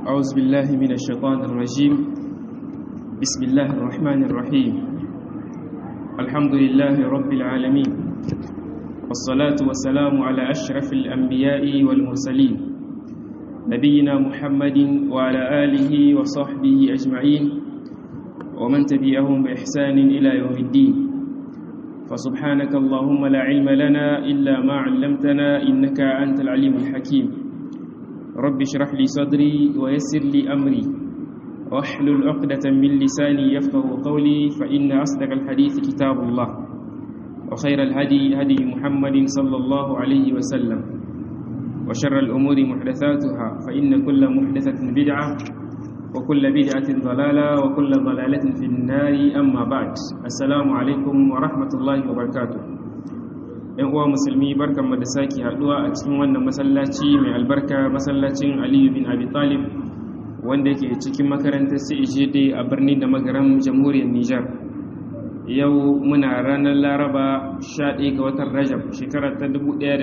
أعوذ بالله من الشيطان الرجيم بسم الله الرحمن الرحيم الحمد لله رب العالمين والصلاة والسلام على أشرف الأنبياء والمرسلين نبينا محمد وعلى آله وصحبه أجمعين ومن تبعهم بإحسان إلى يوم الدين فسبحانك اللهم لا علم لنا إلا ما علمتنا إنك أنت العليم الحكيم رب اشرح لي صدري ويسر لي أمري واحلل عقدة من لساني يفقه قولي فإن أصدق الحديث كتاب الله وخير الهدي هدي محمد صلى الله عليه وسلم وشر الأمور محدثاتها فإن كل محدثة بدعة وكل بدعة ضلالة وكل ضلالة في النار أما بعد السلام عليكم ورحمة الله وبركاته ‘yan uwa musulmi barkan mu da sake haduwa a cikin wannan masallaci mai albarka masallacin aliyu bin abi talib wanda yake cikin makarantar CEJD a birnin da magaran jamhuriyar Nijar yau muna ranar laraba 11 ga watan rajab shekarar ta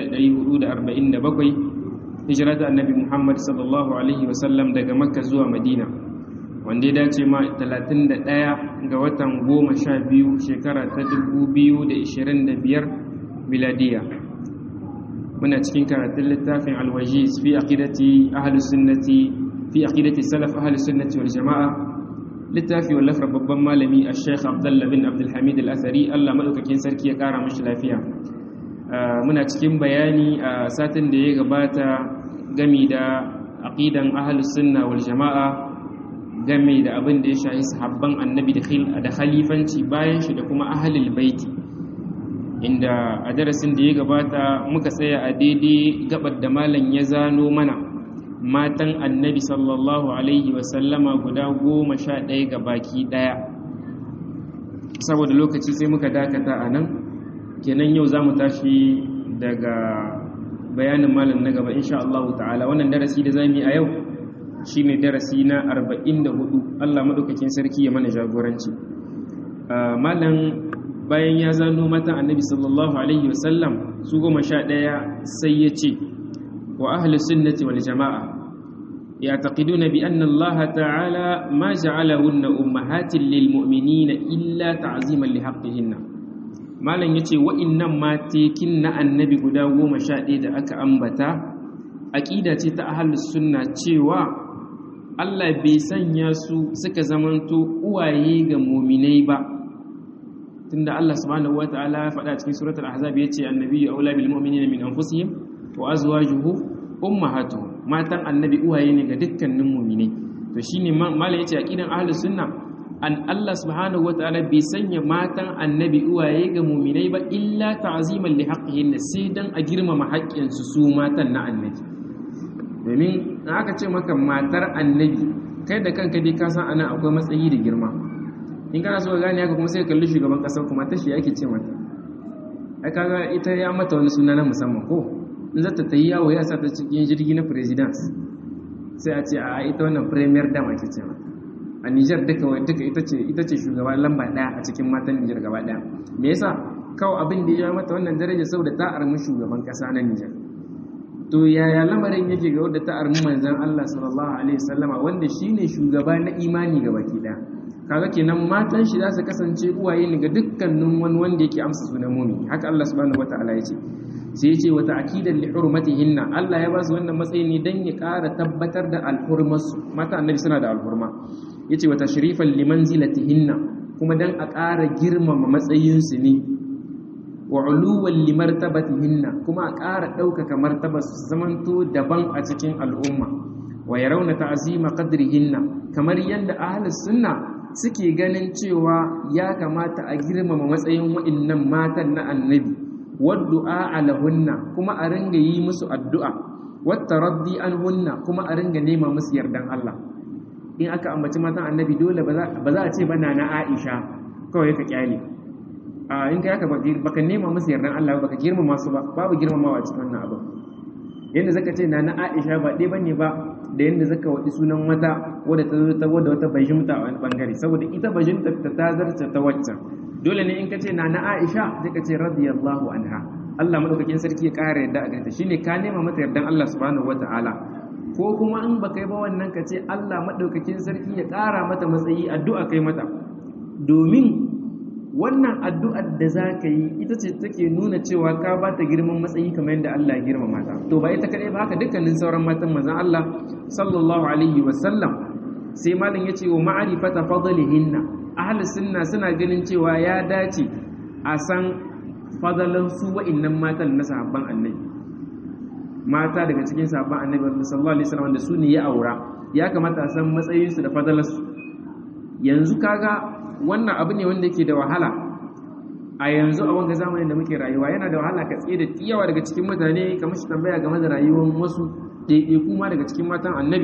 1447 hijira ta annabi muhammad sallallahu alaihi wasallam daga makka zuwa madina wanda ya dace ma 31 ga watan 12 shekara ta 2025 miladiya muna cikin karatun littafin alwajiz fi aqidati ahlus sunnati fi aqidati salaf ahlus sunnati wal jamaa littafi wallafar babban malami al-sheikh abdullah bin abdul hamid al-athari Allah madaukakin sarki ya kara mashi lafiya muna cikin bayani a satin da ya gabata gami da aqidan ahlus sunna wal jamaa game da abin da ya shahi sahabban annabi da khalifanci bayan shi da kuma ahlul baiti inda a darasin da ya gabata muka tsaya a daidai gabar da malam ya zano mana matan annabi sallallahu alaihi wasallama guda goma sha ɗaya ga baki ɗaya saboda lokaci sai muka dakata a nan kenan yau za mu tashi daga bayanin malam na gaba insha Allah ta'ala wannan darasi da za mu yi a yau shi ne darasi na 44 Allah maɗaukakin sarki ya mana jagoranci malam bayan ya zano matan annabi sallallahu alaihi wasallam su goma sha ɗaya sai ya ce wa ahli sunnati wal jama'a ya'taqiduna bi anna Allah ta'ala ma ja'alahunna ummahatin lil mu'minina illa ta'ziman li haqqihinna malam yace wa'innan matekin na annabi guda goma sha ɗaya da aka ambata aqida ce ta ahli sunna cewa Allah bai sanya su suka zamanto uwaye ga mu'minai ba tunda Allah subhanahu wataala ya faɗa cikin suratul ahzab yace annabiyyu aula bil mu'minina min anfusihim wa azwajuhu ummahatuhum matan annabi uwaye ne ga dukkanin mu'mini to shine mala yace aqidan ahlus sunna an Allah subhanahu wataala bai sanya matan annabi uwaye ga mu'minai ba illa ta'ziman li haqqihin sai dan a girmama haƙƙin su su matan na annabi domin aka ce maka matar annabi kai da kanka dai ka san ana akwai matsayi da girma in kana so ka gane haka kuma sai kalli shugaban kasar kuma tashi ake ce mata ai kaga ita ya mata wani suna na musamman ko in zata ta yi yawo ya sa ta cikin jirgi na president sai a ce a ita wannan premier dam ake ce mata a Niger duka duka ita ce ita ce shugaba lamba daya a cikin matan Niger gaba daya me yasa kawai abin da ya mata wannan daraja saboda ta armi shugaban kasa na Niger to yaya lamarin yake ga wadda ta armi manzon Allah sallallahu alaihi wasallama wanda shine shugaba na imani ga baki daya kaga kenan matan shi za su kasance uwaye ne ga dukkanin wani wanda yake amsa sunan mumi haka Allah subhanahu wataala ya ce sai ya ce wa ta'kidan li hurmatihinna Allah ya ba su wannan matsayi ne dan ya ƙara tabbatar da alhurmarsu mata annabi suna da alhurma yace wa tashrifan li manzilatihinna kuma dan a ƙara girmama matsayin su ne wa uluwan li martabatihinna kuma a ƙara ɗaukaka martabar su zamanto daban a cikin al'umma wa yarawna ta'zima qadrihinna kamar yadda ahlus sunna suke ganin cewa ya kamata a girmama matsayin waɗannan matan na annabi waddu'a alahunna kuma a ringa yi musu addu'a wata raddi anhunna kuma a ringa nema musu yardan Allah in aka ambaci matan annabi dole ba za a ce bana na Aisha kawai ka kyale a in kai aka baka nema musu yardan Allah baka girmama su ba babu girmamawa cikin wannan abu yanda zaka ce na na Aisha ba dai bane ba da yadda zaka waɗi sunan wata wadda ta zo ta wadda wata bajimta a wani bangare saboda ita bajimta ta ta zarce ta waccan dole ne in ka ce na na Aisha sai ka ce radiyallahu anha Allah madaukakin sarki ya ƙara yadda a ganta shine ka nema mata yardan Allah subhanahu wataala ko kuma in baka yi ba wannan ka ce Allah madaukakin sarki ya ƙara mata matsayi addu'a kai mata domin wannan addu'ar da za ka yi ita ce take nuna cewa ka ba ta girman matsayi kamar yadda Allah ya girmama ta to ba ita kaɗai ba haka dukkanin sauran matan manzon Allah sallallahu alaihi wasallam sai malam ya ce wa ma'arifata fadlihinna ahlus sunna suna ganin cewa ya dace a san fadalan su wa'annan matan na sahabban annabi mata daga cikin sahabban annabi sallallahu alaihi wasallam da su ne ya aura ya kamata a san matsayinsu da fadalarsu yanzu kaga wannan abu ne wanda yake da wahala a yanzu a wanga zamanin da muke rayuwa yana da wahala ka tsaye da yawa daga cikin mutane kamar shi tambaya game da rayuwar wasu ɗaiɗaiku ma daga cikin matan annabi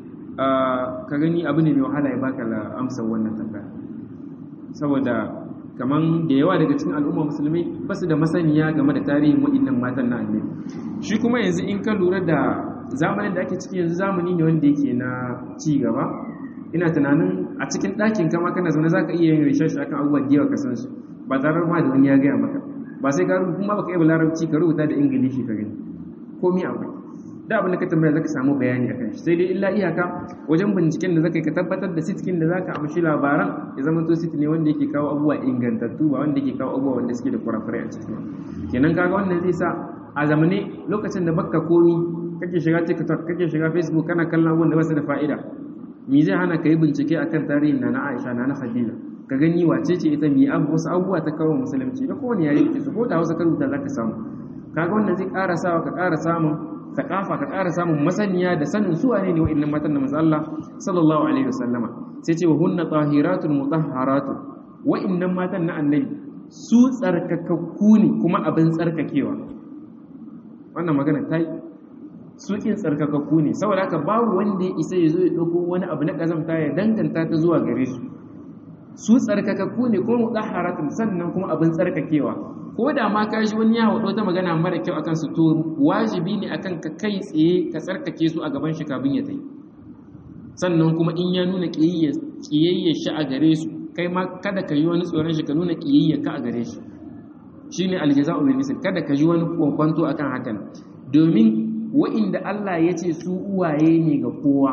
ka gani abu ne mai wahala ya baka amsar wannan tambaya saboda kaman da yawa daga cikin al'umma musulmai ba su da masaniya game da tarihin waɗannan matan na annabi shi kuma yanzu in ka lura da zamanin da ake ciki yanzu zamani ne wanda yake na ci gaba ina tunanin a cikin ɗakin kama kana zaune za ka iya yin research akan abubuwan da yawa ka san su ba tare ma da wani ya gaya maka ba sai ka kuma baka iya larabci ka rubuta da ingilishi ka gani komi akwai da abin da ka tambaya zaka samu bayani akan shi sai dai illa iyaka wajen binciken da zaka yi ka tabbatar da sitkin da zaka amshi labaran ya zama to sit ne wanda yake kawo abubuwa ingantattu ba wanda yake kawo abubuwa wanda suke da kurakurai a ciki kenan kaga wannan zai sa a zamane lokacin da baka komi kake shiga TikTok kake shiga Facebook kana kallon abubuwan da ba su da fa'ida me zai hana ka yi bincike akan tarihin na na Aisha na na Khadija ka gani wace ce ita mi abu wasu abubuwa ta kawo musulunci da kowane yare kake so ko da Hausa ka rubuta zaka samu kaga wannan zai ƙara sawa ka ƙara samun thaqafa ka ƙara samun masaniya da sanin su wane ne wa'annan matan da manzo Allah sallallahu alaihi wasallama sai ce wa hunna tahiratun mutahharatun wa'annan matan na annabi su tsarkakakku ne kuma abin tsarkakewa wannan magana ta yi sukin tsarkakakku ne saboda haka babu wanda ya isa ya zo ya ɗauko wani abu na ƙazamta ya danganta ta zuwa gare su su tsarkakakku ne kuma mutahharatun sannan kuma abin tsarkakewa ko da ma ka shi wani ya haɗo ta magana mara kyau akan su to wajibi ne akan ka kai tsaye ka tsarkake su a gaban shi kafin ya tai sannan kuma in ya nuna ƙiyayya shi a gare su kai ma kada ka yi wani tsoron shi ka nuna ƙiyayya ka a gare shi shine aljaza'u bil misl kada ka yi wani kwankwanto akan hakan domin wa'inda Allah ya ce su uwaye ne ga kowa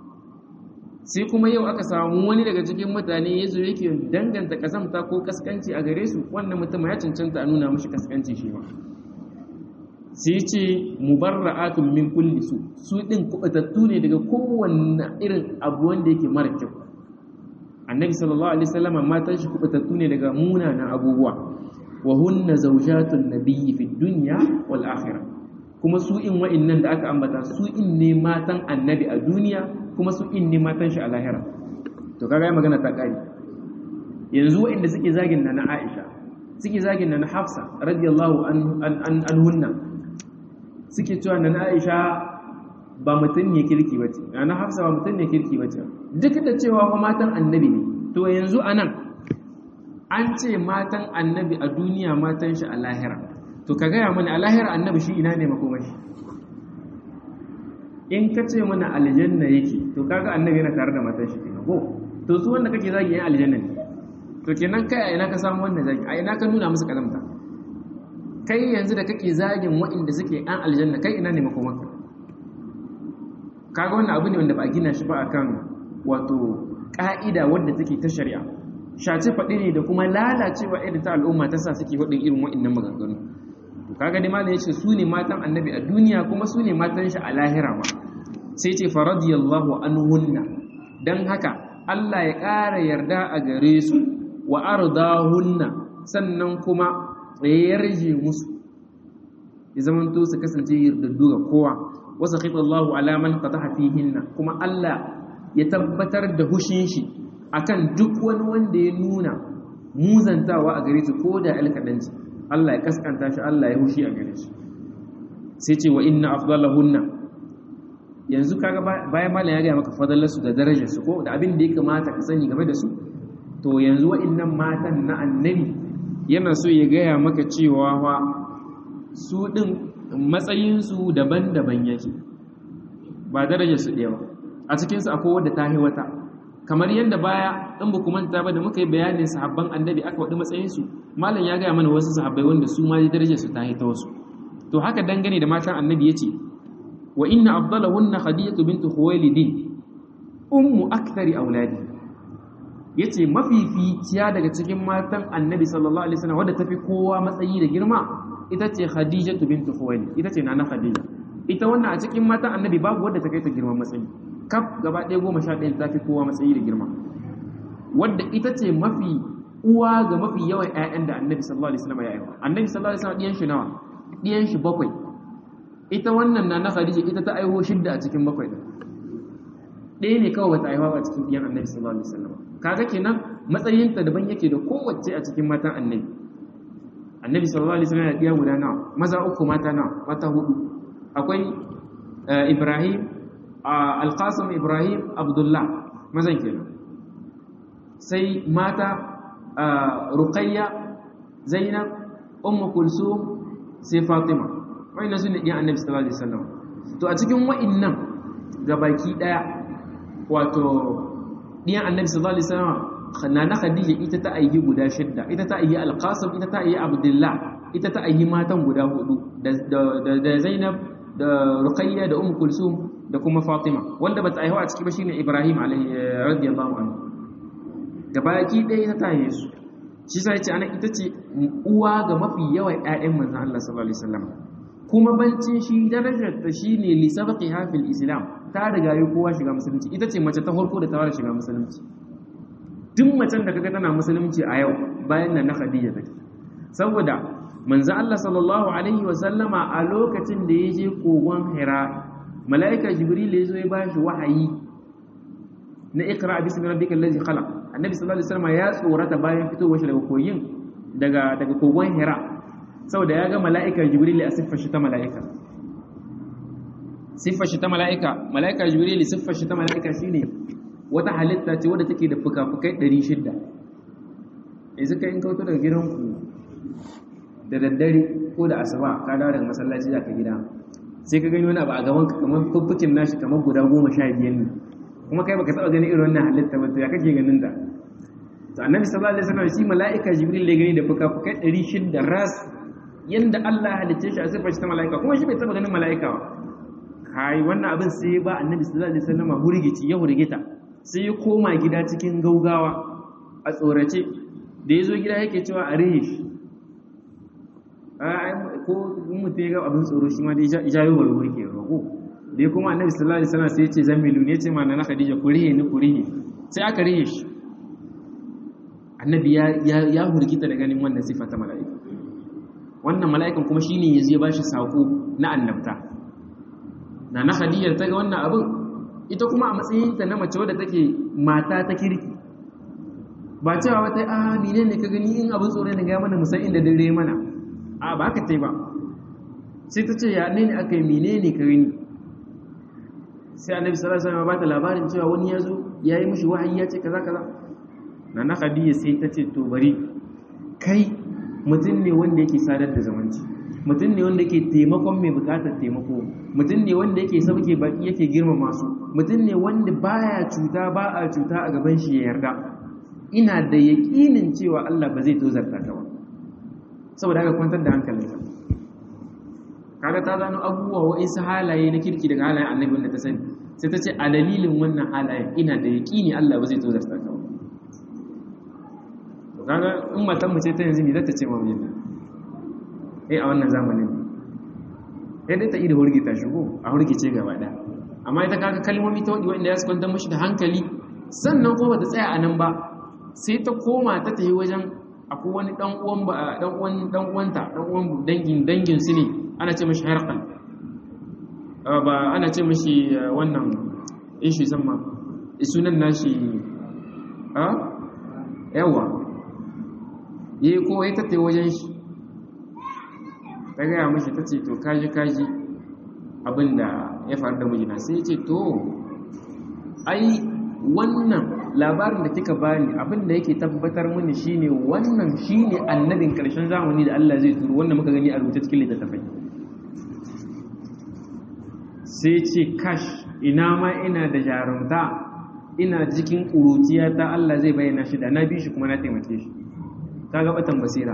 sai kuma yau aka samu wani daga cikin mutane ya zo yake danganta kasamta ko kaskanci a gare su wannan mutum ya cancanta a nuna mashi kaskanci shi ma sai ce mubarra'atun min kulli su su din kubatattu ne daga kowanne irin abu wanda yake mara kyau annabi sallallahu alaihi wasallam matan shi kubatattu ne daga munanan abubuwa wa hunna zawjatun nabiyyi fid dunya wal akhirah kuma su in wa'innan da aka ambata su in ne matan annabi a duniya kuma su in ne matan shi a lahira to kaga ya magana ta kare yanzu wa'inda suke zagin na na Aisha suke zagin na na Hafsa radiyallahu anhunna suke cewa na Aisha ba mutum ne kirki bace na Hafsa ba mutum ne kirki bace duk da cewa fa matan annabi ne to yanzu anan an ce matan annabi a duniya matan shi a lahira to ka gaya mana a lahira annabi shi ina ne makomashi in ka ce mana aljanna yake to kaga annabi yana tare da matan shi kenan ko to su wanda kake zagi yan aljanna ne to kenan kai a ina ka samu wannan zagi a ina ka nuna musu kalamta kai yanzu da kake zagin waɗanda suke yan aljanna kai ina ne makomanka kaga wannan abu ne wanda ba a gina shi ba akan wato ka'ida wadda take ta shari'a shace faɗi ne da kuma lalacewa irin ta al'umma ta sa suke faɗin irin waɗannan maganganu to kaga dai malam yace su ne matan annabi a duniya kuma su ne matan shi a lahira ma sai ce faradiyallahu anhunna dan haka Allah ya ƙara yarda a gare su wa ardahunna sannan kuma ya yarje musu ya zaman to su kasance yardaddu ga kowa wa sakhitallahu ala man qataha fihinna kuma Allah ya tabbatar da hushin shi akan duk wani wanda ya nuna muzantawa a gare su ko da alkadanci Allah ya kaskanta shi Allah ya hushi a gare shi sai ce wa inna afdalahunna yanzu kaga bayan malam ya ga maka fadalarsu da darajar su ko da abin da ya kamata ka sani game da su to yanzu wa'annan matan na annabi yana so ya gaya maka cewa fa su din matsayin su daban-daban yake ba darajar su ɗaya ba a cikin su akwai wadda ta wata kamar yadda baya in ba manta ba da muka yi bayanin sahabban annabi aka waɗi matsayinsu malam ya gaya mana wasu sahabbai wanda su ma darajar su ta ta wasu to haka dangane da matan annabi ya ce wa inna afdalahunna khadijatu bint khuwailid ummu akthari auladi yace mafificiya daga cikin matan annabi sallallahu alaihi wasallam wadda tafi kowa matsayi da girma ita ce khadijatu bint khuwailid ita ce nana khadija ita wannan a cikin matan annabi babu wadda ta kai ta girman matsayi kaf gaba ɗaya goma sha ɗaya ta fi kowa matsayi da girma wadda ita ce mafi uwa ga mafi yawan ƴaƴan da annabi sallallahu alaihi wasallam ya haifa annabi sallallahu alaihi wasallam ɗiyan shi nawa ɗiyan shi bakwai ita wannan na na khadija ita ta aiho shidda a cikin bakwai ɗin ɗaya ne kawai bata aiwa a cikin ɗiyan annabi sallallahu alaihi wasallam kaga kenan matsayinta daban yake da kowace a cikin matan annabi annabi sallallahu alaihi wasallam ya ɗiya guda nawa maza uku mata nawa mata hudu akwai ibrahim alqasim ibrahim abdullah mazan kenan sai mata ruqayya zainab ummu kulsum sai fatima wa'annan su ne ɗiyan annabi sallallahu alaihi wasallam to a cikin wa'annan gabaki ɗaya wato ɗiyan annabi sallallahu alaihi wasallam nana khadija ita ta ayyi guda shidda ita ta ayyi alqasim ita ta ayyi abdullah ita ta ayyi matan guda hudu da zainab da ruqayya da ummu kulsum da kuma fatima wanda bata aihu a ciki ba shine ibrahim alaihi radiyallahu anhu gabaki ɗaya ta taye su shi sai ce ana ita ce uwa ga mafi yawan ƴaƴan manzon Allah sallallahu alaihi wasallam kuma bancin shi darajar ta shine li sabqiha fil islam ta riga yi kowa shiga musulunci ita ce mace ta farko da ta fara shiga musulunci duk macen da kaga tana musulunci a yau bayan nan na Khadija take saboda manzo Allah sallallahu alaihi wa sallama a lokacin da ya je kogon Hira malaika Jibril ya zo ya bashi wahayi na ikra bismi rabbikal ladzi khalaq annabi sallallahu alaihi wasallam ya tsorata bayan fitowar shi daga koyin daga daga kogon Hira saboda ya ga mala'ikar jibril a siffar shi ta mala'ika siffar shi ta mala'ika mala'ikar jibril siffar shi ta mala'ika shine wata halitta ce wadda take da fuka-fukai 600 yanzu kai in kauto daga gidanku da daddare ko da asuba ka dawo daga masallaci za ka gida sai ka gani wani abu a gaban ka kamar fuffukin nashi kamar guda goma sha biyar ne kuma kai baka taba gani irin wannan halitta ba to ya kake ganin da to annabi sallallahu alaihi wasallam shi mala'ika jibril ya gani da fuka-fukai 600 ras yanda Allah halicce shi a siffar shi ta mala'ika kuma shi bai taba ganin mala'ika ba kai wannan abin sai ba annabi sallallahu alaihi wasallam hurgici ya hurgita sai ya koma gida cikin gaugawa a tsorace da ya zo gida yake cewa a rihe shi ko mutum ya ga abin tsoro shi ma da ya yi wani wurke roƙo da ya kuma annabi sallallahu alaihi wasallam sai ya ce zamilu ne ya ce ma na khadija ku rihe ni ku rihe sai aka rihe shi annabi ya hurgita da ganin wannan sifa ta mala'ika wannan mala'ikan kuma shine ya zai bashi sako na annabta na na khadija ta ga wannan abin ita kuma a matsayinta na mace wadda take mata ta kirki ba cewa wata a mine ne ka gani in abin tsoro ne ga mana musan inda dare mana a ba ka tai ba sai ta ce ya ne ne aka yi mine ne ka gani sai annabi sallallahu alaihi wasallam ba ta labarin cewa wani ya zo ya yi mishi wahayi ya ce kaza kaza na na khadija sai ta ce to bari kai mutum ne wanda yake sadar da zamanci mutum ne wanda yake taimakon mai bukatar taimako mutum ne wanda yake sauke baki yake girmama su mutum ne wanda baya cuta ba a cuta a gaban shi ya yarda ina da yaƙinin cewa Allah ba zai tozarta ka ba saboda haka kwantar da hankalinka kaga ta gano abubuwa wa'insu halaye na kirki daga halayen annabi wanda ta sani sai ta ce a dalilin wannan halayen ina da yaƙini Allah ba zai tozarta ka ba to kaga in matan mu ce ta yanzu me za ta ce ma mijinta eh a wannan zamanin sai dai ta ida hurgita shigo a hurgice gaba ɗaya amma ita kaga kalmomi ta wadi wanda ya su kwantar mashi da hankali sannan kuma bata tsaya a nan ba sai ta koma ta tafi wajen akwai wani dan uwan ba dan uwan dan uwanta dan uwan dangin dangin su ne ana ce mashi harqan ba ana ce mashi wannan ishi zamma sunan nashi a yawa yayi ko ya tattaye wajen shi ta gaya mashi ta ce to kaji kaji abinda ya faru da mijina sai ya ce to ai wannan labarin da kika bani abinda yake tabbatar mini shine wannan shine annabin karshen zamani da Allah zai turo wanda muka gani a rubuce cikin littattafai sai ce kash ina ma ina da jarumta ina cikin ƙuruciya ta Allah zai bayyana shi da na bi shi kuma na taimake shi kaga batan basira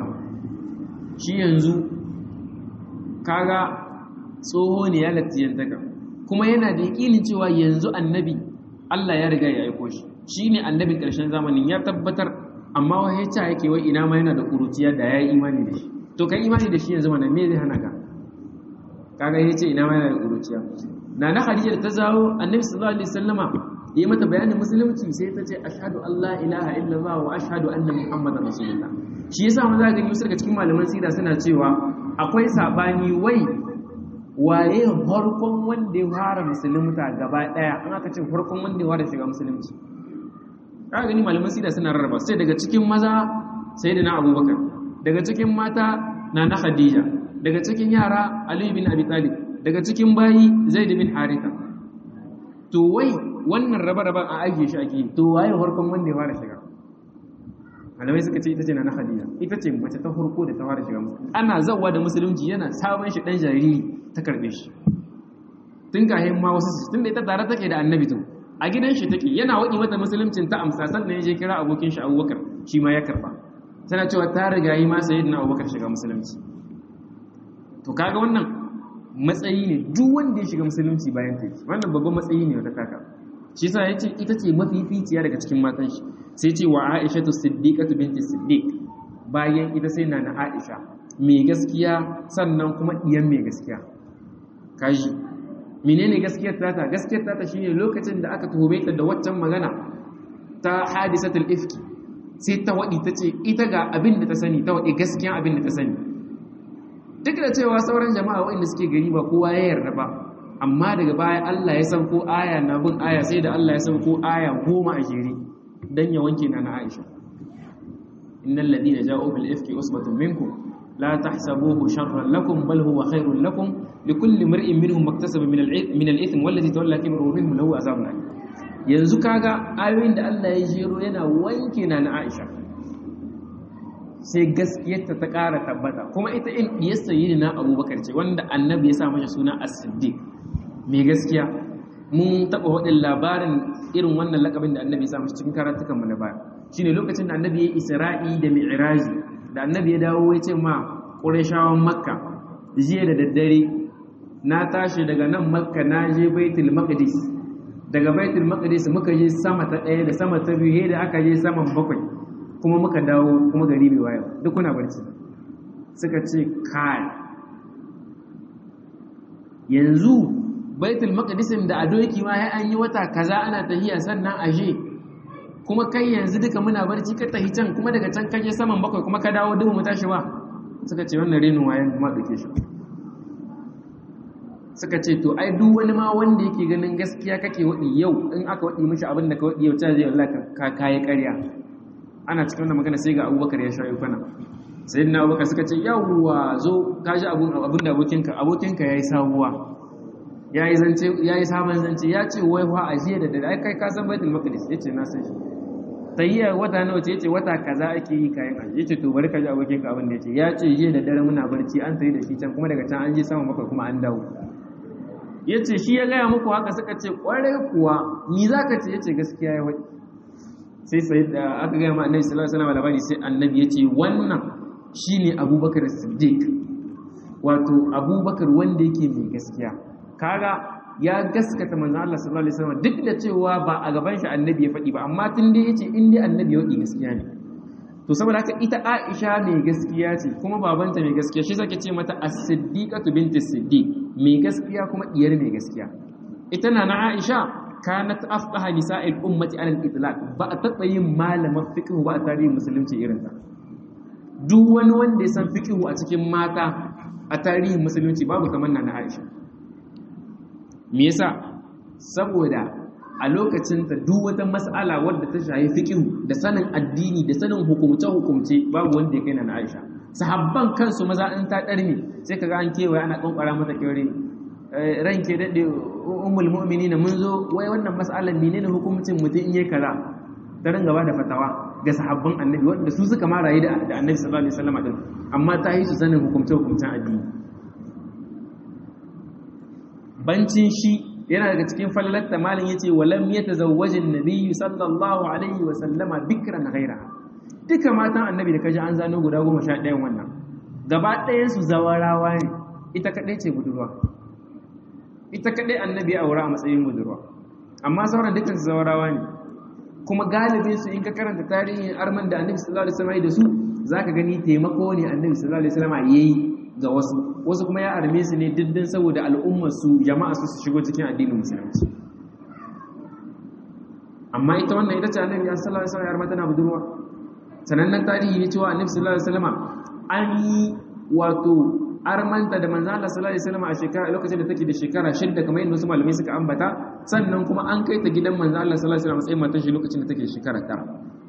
shi yanzu kaga tsoho ne ya latiyantaka kuma yana da yakinin cewa yanzu annabi Allah ya riga ya aiko shi shine annabin ƙarshen zamanin ya tabbatar amma wai ya yake wai ina ma yana da kuruciya da ya yi imani da shi to kai imani da shi yanzu mana me zai hana ka kaga yace ina ma yana da kuruciya na na Khadija da ta zawo annabi sallallahu alaihi wasallama yi mata bayanin musulunci sai ta ce ashhadu an la ilaha illallah wa ashhadu anna muhammadar rasulullah shi yasa mun za gani wasu daga cikin malaman sira suna cewa akwai sabani wai waye farkon wanda ya fara musulunta gaba daya an aka ce farkon wanda ya fara shiga musulunci ka gani malaman sira suna rarraba sai daga cikin maza sayyidina abubakar daga cikin mata na na khadija daga cikin yara ali bin abi talib daga cikin bayi zaid bin haritha to wai wannan raba-raban a ajiye shi ake to waye farkon wanda ya fara shiga malamai suka ce ita ce na khadija ita ce mace ta farko da ta fara shiga musulunci ana zawa da musulunci yana sabon shi dan jariri ta karbe shi tun kahin ma wasu tun da ita tare take da annabi tun a gidan shi take yana waɗi mata musuluncin ta amsa sannan ya je kira abokin shi abubakar shi ma ya karba tana cewa ta riga yi ma sayyidina abubakar shiga musulunci to kaga wannan matsayi ne duk wanda ya shiga musulunci bayan ta wannan babban matsayi ne wata kaka shi sa yace ita ce mafificiya daga cikin matan shi sai ce wa Aisha tu Siddiqatu binti Siddiq bayan ita sai na Aisha mai gaskiya sannan kuma diyan mai gaskiya kaji menene gaskiyar tata gaskiyar tata shine lokacin da aka tuhume ta da waccan magana ta hadisatul ifki sai ta wadi tace ita ga abin da ta sani ta wadi gaskiyan abin da ta sani duk da cewa sauran jama'a waɗanda suke gari ba kowa ya yarda ba amma daga baya Allah ya sauko aya na bin aya sai da Allah ya sauko aya goma a jere dan ya wanke na na Aisha innal ladina ja'u bil ifki usbatun minkum la tahsabuhu sharran lakum bal huwa khairun lakum likulli mar'in minhum maktasaba min al-ith min al-ithm wallazi tawalla kibrahu minhum lahu azabun alim yanzu kaga ayoyin da Allah ya jero yana wanke na na Aisha sai gaskiyarta ta ƙara tabbata kuma ita in diyar sayyidina Abubakar ce wanda annabi ya sa mata suna as-siddiq mai gaskiya mun taɓa waɗin labarin irin wannan lakabin da annabi ya sa cikin karatukanmu na baya shine lokacin da annabi ya isra'i da mi'raji da annabi ya dawo ya ce ma ƙurashawan makka jiya da daddare na tashi daga nan makka na je baitul maqdis daga baitul maqdis muka je sama ta ɗaya da sama ta biyu da aka je saman bakwai kuma muka dawo kuma gari bai wayo duk kuna barci suka ce kai yanzu baitul maqdisin da a doki ma ya an yi wata kaza ana tahiya sannan aje kuma kai yanzu duka muna barci ka tahi can kuma daga can kaje saman bakwai kuma ka dawo dubu mu tashi ba suka ce wannan renin wayan kuma dake shi suka ce to ai duk wani ma wanda yake ganin gaskiya kake wadi yau in aka wadi mishi abin da ka wadi yau ta zai wallahi ka kai ƙarya ana cikin wannan magana sai ga Abubakar ya shayo kana sayyidina Abubakar suka ce yawwa zo ka ji abun abin da abokinka abokinka yayi sabuwa yayi zance yayi sabon zance ya ce wai fa ajiya da dare kai ka san Baitul Maqdis yace na san shi tayyar wata nawa ce yace wata kaza ake yi kayan aji yace to bari ka ji abokinka abin da yace ya ce jiya da dare muna barci an tayi da shi can kuma daga can an je sama bakwai kuma an dawo ya ce shi ya gaya muku haka suka ce ƙwarai kuwa ni za ka ce ya ce gaskiya ya waɗi sai sai da aka gaya ma annabi sallallahu alaihi wasallam labari sai annabi ya ce wannan shine abubakar siddiq wato abubakar wanda yake mai gaskiya kaga ya gaskata manzon Allah sallallahu alaihi wasallam duk da cewa ba a gaban shi annabi ya faɗi ba amma tun dai yace in dai annabi ya waɗi gaskiya ne to saboda haka ita Aisha mai gaskiya ce kuma babanta mai gaskiya shi zake ce mata as-siddiqatu binti siddiq mai gaskiya kuma diyar mai gaskiya ita na na Aisha kanat afqaha nisa'il ummati ala al-itlaq ba a taɓa yin malaman fiqh ba a tarihin musulunci irin ta duk wani wanda ya san fiqh a cikin mata a tarihin musulunci babu kamar na Aisha me yasa saboda a lokacin ta duk wata mas'ala wadda ta shafi fiqh da sanin addini da sanin hukumce hukumce babu wanda ya kai na Aisha sahabban kansu maza in ta ɗarmi sai kaga an kewaye ana ƙwanƙwara mata kyaure ranke daɗe umul mu'mini mun zo wai wannan mas'alar menene hukumcin mutum in yi kaza ta ringa ba da fatawa ga sahabban annabi wanda su suka ma rayu da annabi sallallahu alaihi wasallam din amma ta yi su sanin hukumce hukumcen addini bancin shi yana daga cikin fallalatta malin yace walam yatazawwajin nabiyyu sallallahu alaihi wasallama bikran ghairaha duka matan annabi da kaji an zano guda goma sha ɗayan wannan gaba ɗayansu zawarawa ne ita kaɗai ce budurwa ita kadai annabi ya aura a matsayin budurwa amma sauran dukkan su zawarawa ne kuma galibin su in ka karanta tarihin arman da annabi sallallahu alaihi wasallam da su zaka gani taimako ne annabi sallallahu alaihi wasallam yayi ga wasu wasu kuma ya arme su ne diddin saboda al'ummar su jama'a su su shigo cikin addinin musulunci amma ita wannan ita ce annabi sallallahu alaihi wasallam ya armata na budurwa sanannen tarihi ne cewa annabi sallallahu alaihi wasallam an yi wato armanta da manzo Allah sallallahu alaihi wasallam a shekara lokacin da take da shekara shidda kamar yadda wasu malamai suka ambata sannan kuma an kai ta gidan manzo Allah sallallahu alaihi wasallam sai matan shi lokacin da take shekara tara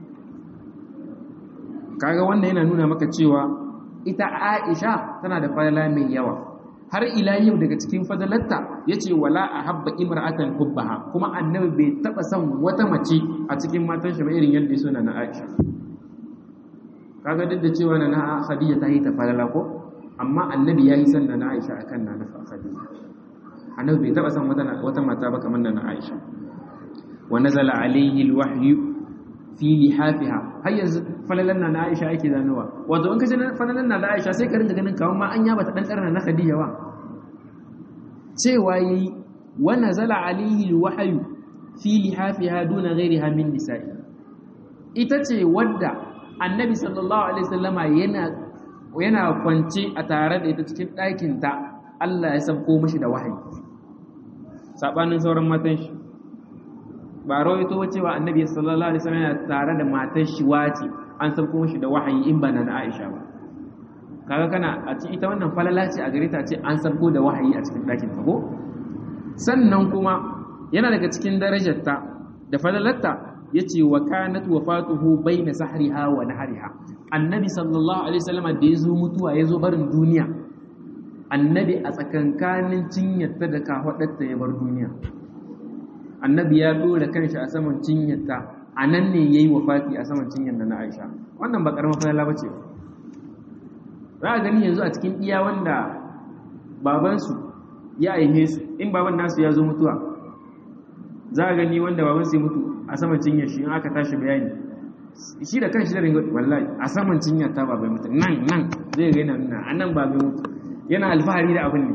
kaga wannan yana nuna maka cewa ita Aisha tana da falala mai yawa har ila yau daga cikin fadalarta yace wala ahabba imra'atan hubbaha kuma annabi bai taba son wata mace a cikin matan shi ba irin yadda ya so na Aisha kaga duk da cewa na Khadija ta yi ta falala ko amma annabi ya yi son na Aisha a kan na Khadija annabi bai taɓa son wata mata ba kamar na Aisha wa nazala alaihi alwahyu fi lihafiha har yanzu falalan na Aisha ake zanowa wato in ka ji falalan na Aisha sai ka rinka ganin kawai ma an yaba ta dan karna na Khadija ba cewa yayi wa nazala alaihi alwahyu fi lihafiha duna ghairiha min nisa'i ita ce wadda annabi sallallahu alaihi wasallama yana yana kwance a tare da ita cikin ɗakinta Allah ya sabko mashi da wahayi saɓanin sauran matan shi ba rawaito cewa annabi sallallahu alaihi wasallam yana tare da matan shi wace an sabko mashi da wahayi in ba na Aisha ba kaga kana a ci ita wannan falala ce a gare ta ce an sabko da wahayi a cikin ɗakin ta ko sannan kuma yana daga cikin darajarta da falalarta yace wa kanat wafatuhu baina sahriha wa nahriha annabi sallallahu alaihi wasallam da yazo mutuwa yazo barin duniya annabi a tsakankanin cinyarta da kafadarta ya bar duniya annabi ya dora kanshi a saman cinyarta anan ne yayi wafati a saman cinyar na Aisha wannan ba karamar falala bace za a gani yanzu a cikin iya wanda babansu ya aihe su in baban nasu ya zo mutuwa za a gani wanda babansu ya mutu a saman cinyar shi in aka tashi bayani shi da kanshi da ringo wallahi a saman cinyar ta babai mutu nan nan zai ga yana nuna a nan babai mutu yana alfahari da abin ne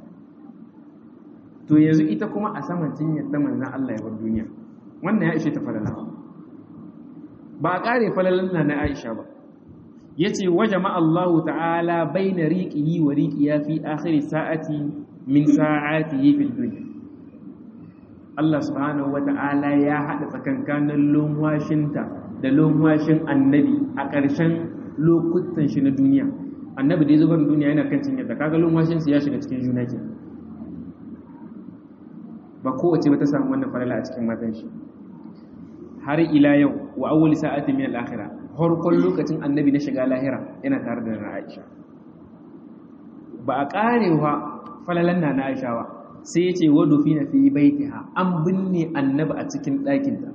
to yanzu ita kuma a saman cinyar ta manzan Allah ya bar duniya wannan ya ishe ta falala ba a kare falalan na Aisha ba yace wa jama'a Allah ta'ala baina riqihi wa riqiya fi akhir sa'ati min sa'atihi fil dunya Allah subhanahu wa ta'ala ya hada tsakankanin lumwashinta da lumwashin annabi a ƙarshen lokutan shi na duniya annabi da ya zubar duniya yana kan cinyar da kaga lumwashin ya shiga cikin juna ke ba kowace ba ta samu wannan farala a cikin matan shi har ila yau wa awwal sa'ati min al-akhirah farkon lokacin annabi na shiga lahira yana tare da na Aisha ba a karewa falalan na Aisha ba sai ya ce wadu fi na fi baitiha an binne annabi a cikin ɗakinta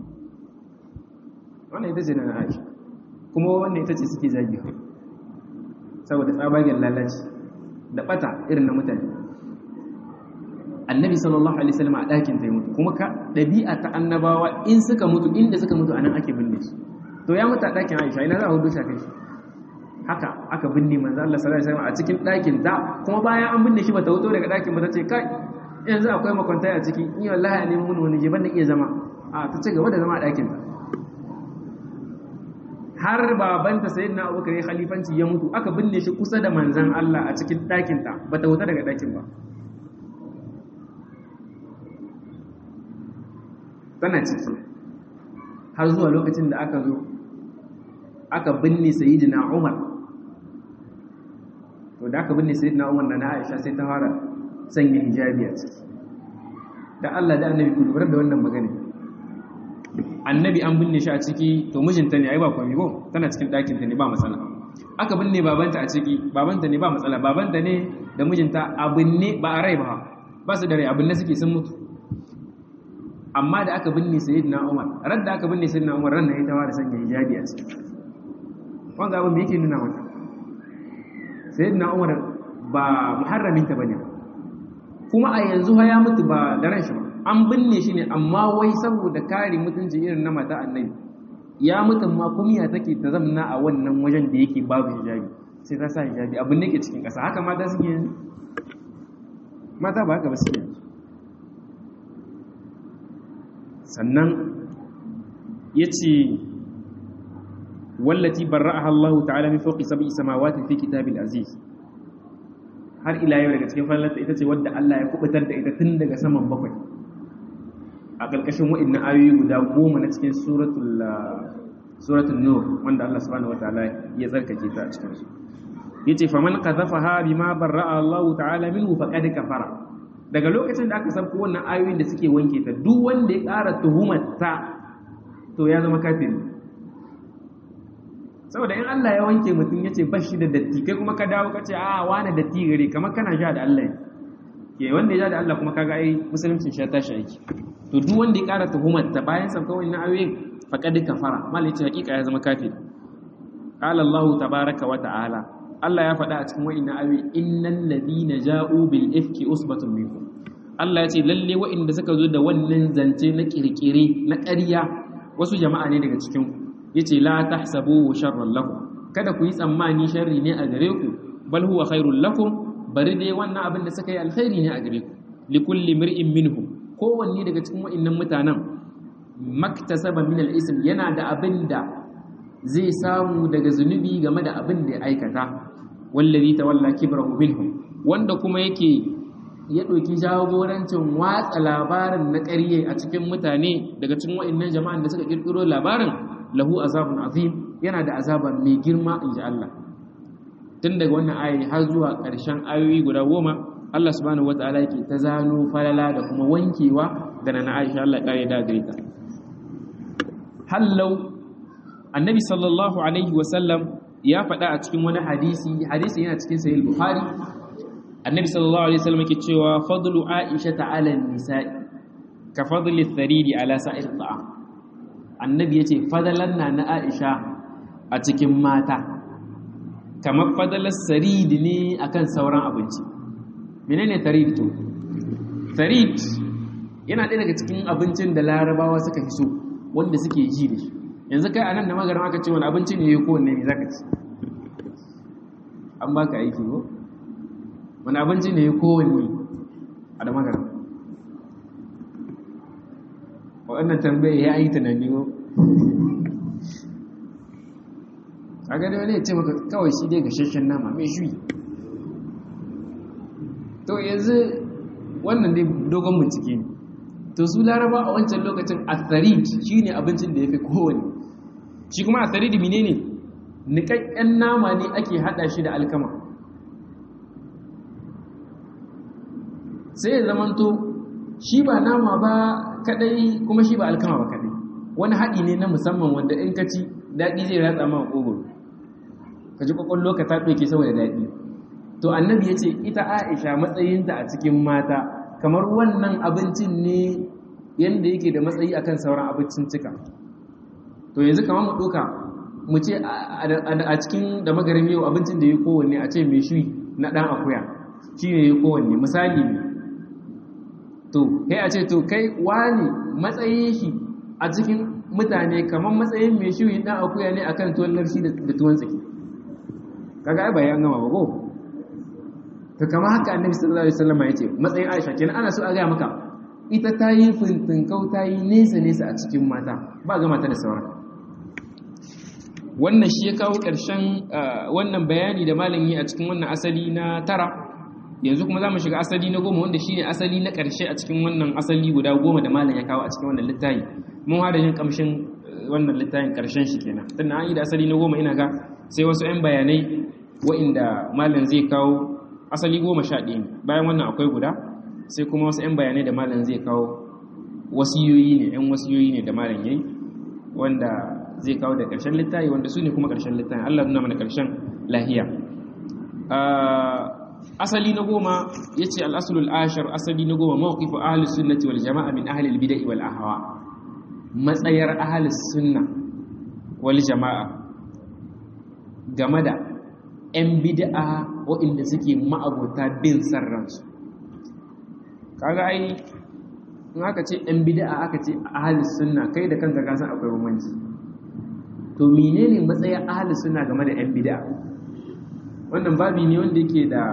wannan ita ce na Aisha kuma wannan ita ce suke zagi saboda tsabagen lalaci da bata irin na mutane annabi sallallahu alaihi wasallam a ɗakin ta mutu kuma ka ɗabi'a ta annabawa in suka mutu inda suka mutu anan ake binne shi to ya mutu a ɗakin Aisha ina za a hudu shafe shi haka aka binne manzo Allah sallallahu alaihi wasallam a cikin ɗakin ta kuma bayan an binne shi bata wuto daga ɗakin ba ta ce kai yanzu akwai makwantai a ciki ni wallahi ne mun wani je ban da iya zama a ta ce gaba da zama a ɗakin ta har babanta sayyidina Abubakar ya khalifanci ya mutu aka binne shi kusa da manzon Allah a cikin ɗakin ta bata wuta daga ɗakin ba tana ciki har zuwa lokacin da aka zo aka binne sayyidina Umar to da aka binne sayyidina Umar da na Aisha sai ta fara sanya hijabi a ciki da Allah da Annabi ku lura da wannan magana Annabi an binne shi a ciki to mijinta ne ai ba komai ko tana cikin ɗakin ta ne ba matsala aka binne babanta a ciki babanta ne ba matsala babanta ne da mijinta a binne ba a rai ba ba su da rai abin da suke sun mutu amma da aka binne sayyidina Umar ran da aka binne sayyidina Umar ran ne ya tawa da sanya hijabi a ciki wanda abin da yake nuna mata sayyidina Umar ba muharramin ta bane kuma a yanzu ha ya mutu ba da ran shi ba an binne shi ne amma wai saboda kare mutunci irin na mata annabi ya mutum ma kumiya take ta zamna a wannan wajen da yake babu hijabi sai ta sa hijabi abin da yake cikin ƙasa haka mata suke yanzu mata ba haka ba suke yanzu sannan yace wallati barra'aha Allah ta'ala min fawqi sab'i samawati fi kitabil aziz har ila yau daga cikin fallarta ita ce wadda Allah ya kubutar da ita tun daga saman bakwai a ƙarƙashin wa'annan ayoyi guda goma na cikin suratul suratul nur wanda Allah subhanahu wataala ya tsarkake ta a cikin su yace faman qadhafaha bima barra'a Allah ta'ala minhu faqad kafara daga lokacin da aka sabko wannan ayoyin da suke wanke ta duk wanda ya ƙara tuhumar ta to ya zama kafiri saboda in Allah ya wanke mutum yace ba shi da datti kai kuma ka dawo ka ce a wani datti gare kamar kana sha da Allah ke wanda ya sha da Allah kuma kaga ai musulunci sha tashi aiki to duk wanda ya ƙara tuhumar ta bayan sabka wannan ayoyin faqad kafara mal yace hakika ya zama kafiri qala Allah tabaaraka wa ta'ala Allah ya faɗa a cikin wa'innan ayoyi innal ladina ja'u bil ifki usbatun minkum Allah ya ce lalle wa'inda suka zo da wannan zance na kirkire na ƙarya wasu jama'a ne daga cikin ku yace la tahsabu sharran lakum kada ku yi tsammani sharri ne a gare ku bal huwa khairul lakum bari dai wannan abin da suka yi alkhairi ne a gare ku likulli mir'in minhum kowanne daga cikin wa'innan mutanen maktasaba min al-ism yana da abin da zai samu daga zunubi game da abin da ya aikata wallazi tawalla kibrahu minhum wanda kuma yake ya ɗauki jagorancin watsa labarin na ƙarye a cikin mutane daga cikin wa'annan jama'an da suka kirkiro labarin lahu azabun azim yana da azaba mai girma in ji Allah tun daga wannan ayoyi har zuwa ƙarshen ayoyi guda goma Allah subhanahu wataala yake ta zano falala da kuma wankewa da na Aisha Allah ya kare da gare ta hallau annabi sallallahu alaihi wasallam ya faɗa a cikin wani hadisi hadisi yana cikin sahih bukhari annabi sallallahu alaihi wasallam yake cewa fadlu aisha ta'ala nisa'i ka fadli tharidi ala sa'ir ta'am annabi yace fadalan na na aisha a cikin mata kamar fadalar sarid ne akan sauran abinci menene tarid to tarid yana ɗaya daga cikin abincin da larabawa suka fi so wanda suke ji da shi yanzu kai anan da magarin aka ce wani abinci ne ya kowanne ne zaka ci an baka aiki ko wani abinci ne ya kowanne a da magarin waɗannan tambaye ya yi tunani ko a gani wani ya ce maka kawai shi dai gashashen nama mai shuyi to yanzu wannan dai dogon bincike ne to su laraba a wancan lokacin atharid shi ne abincin da ya fi kowane shi kuma atharid mine ne niƙaƙƙen nama ne ake haɗa shi da alkama sai ya zamanto shi ba nama ba kaɗai kuma shi ba alkama ba kaɗai wani haɗi ne na musamman wanda in ka ci daɗi zai ratsa ma ƙogoro ka ji ƙwaƙwallo ka ta ɗauke saboda daɗi to annabi ya ce ita aisha matsayinta a cikin mata kamar wannan abincin ne yadda yake da matsayi akan sauran abincin cika to yanzu kamar mu ɗoka mu ce a cikin da magarin yau abincin da ya kowanne a ce mai shui na ɗan akuya shi ne ya kowanne misali ne to kai a ce to kai wani matsayin shi a cikin mutane kamar matsayin mai shui ɗan akuya ne akan tuwon larshi da tuwon tsaki kaga ai bayan gama ba ko to kama haka annabi sallallahu alaihi wasallam yace matsayin Aisha kenan ana so a ga maka ita ta yi fintinkau ta yi nesa nesa a cikin mata ba ga mata da sauran wannan shi ya kawo ƙarshen wannan bayani da malam yi a cikin wannan asali na tara yanzu kuma za mu shiga asali na goma wanda shine asali na ƙarshe a cikin wannan asali guda goma da malam ya kawo a cikin wannan littafi mun hada jin kamshin wannan littafin ƙarshen shi kenan tunda an yi da asali na goma ina ga sai wasu 'yan bayanai wa'inda malam zai kawo asali goma sha ɗaya ne bayan wannan akwai guda sai kuma wasu 'yan bayanai da malam zai kawo wasiyoyi ne 'yan wasiyoyi ne da malam yayi wanda zai kawo da ƙarshen littafi wanda su ne kuma ƙarshen littafi Allah nuna mana ƙarshen lahiya asali na goma ya ce al'asulul ashar asali na goma mawqifu ahlus sunnati wal jama'a min ahli al-bid'ah wal ahwa matsayar ahlus sunna wal jama'a game da 'yan bid'a waɗanda suke ma'abota bin sarransu kaga ai in aka ce 'yan bid'a aka ce ahalis sunna kai da kanka kasan akwai bambanci to menene matsayin ahalis sunna game da 'yan bid'a wannan babi ne wanda yake da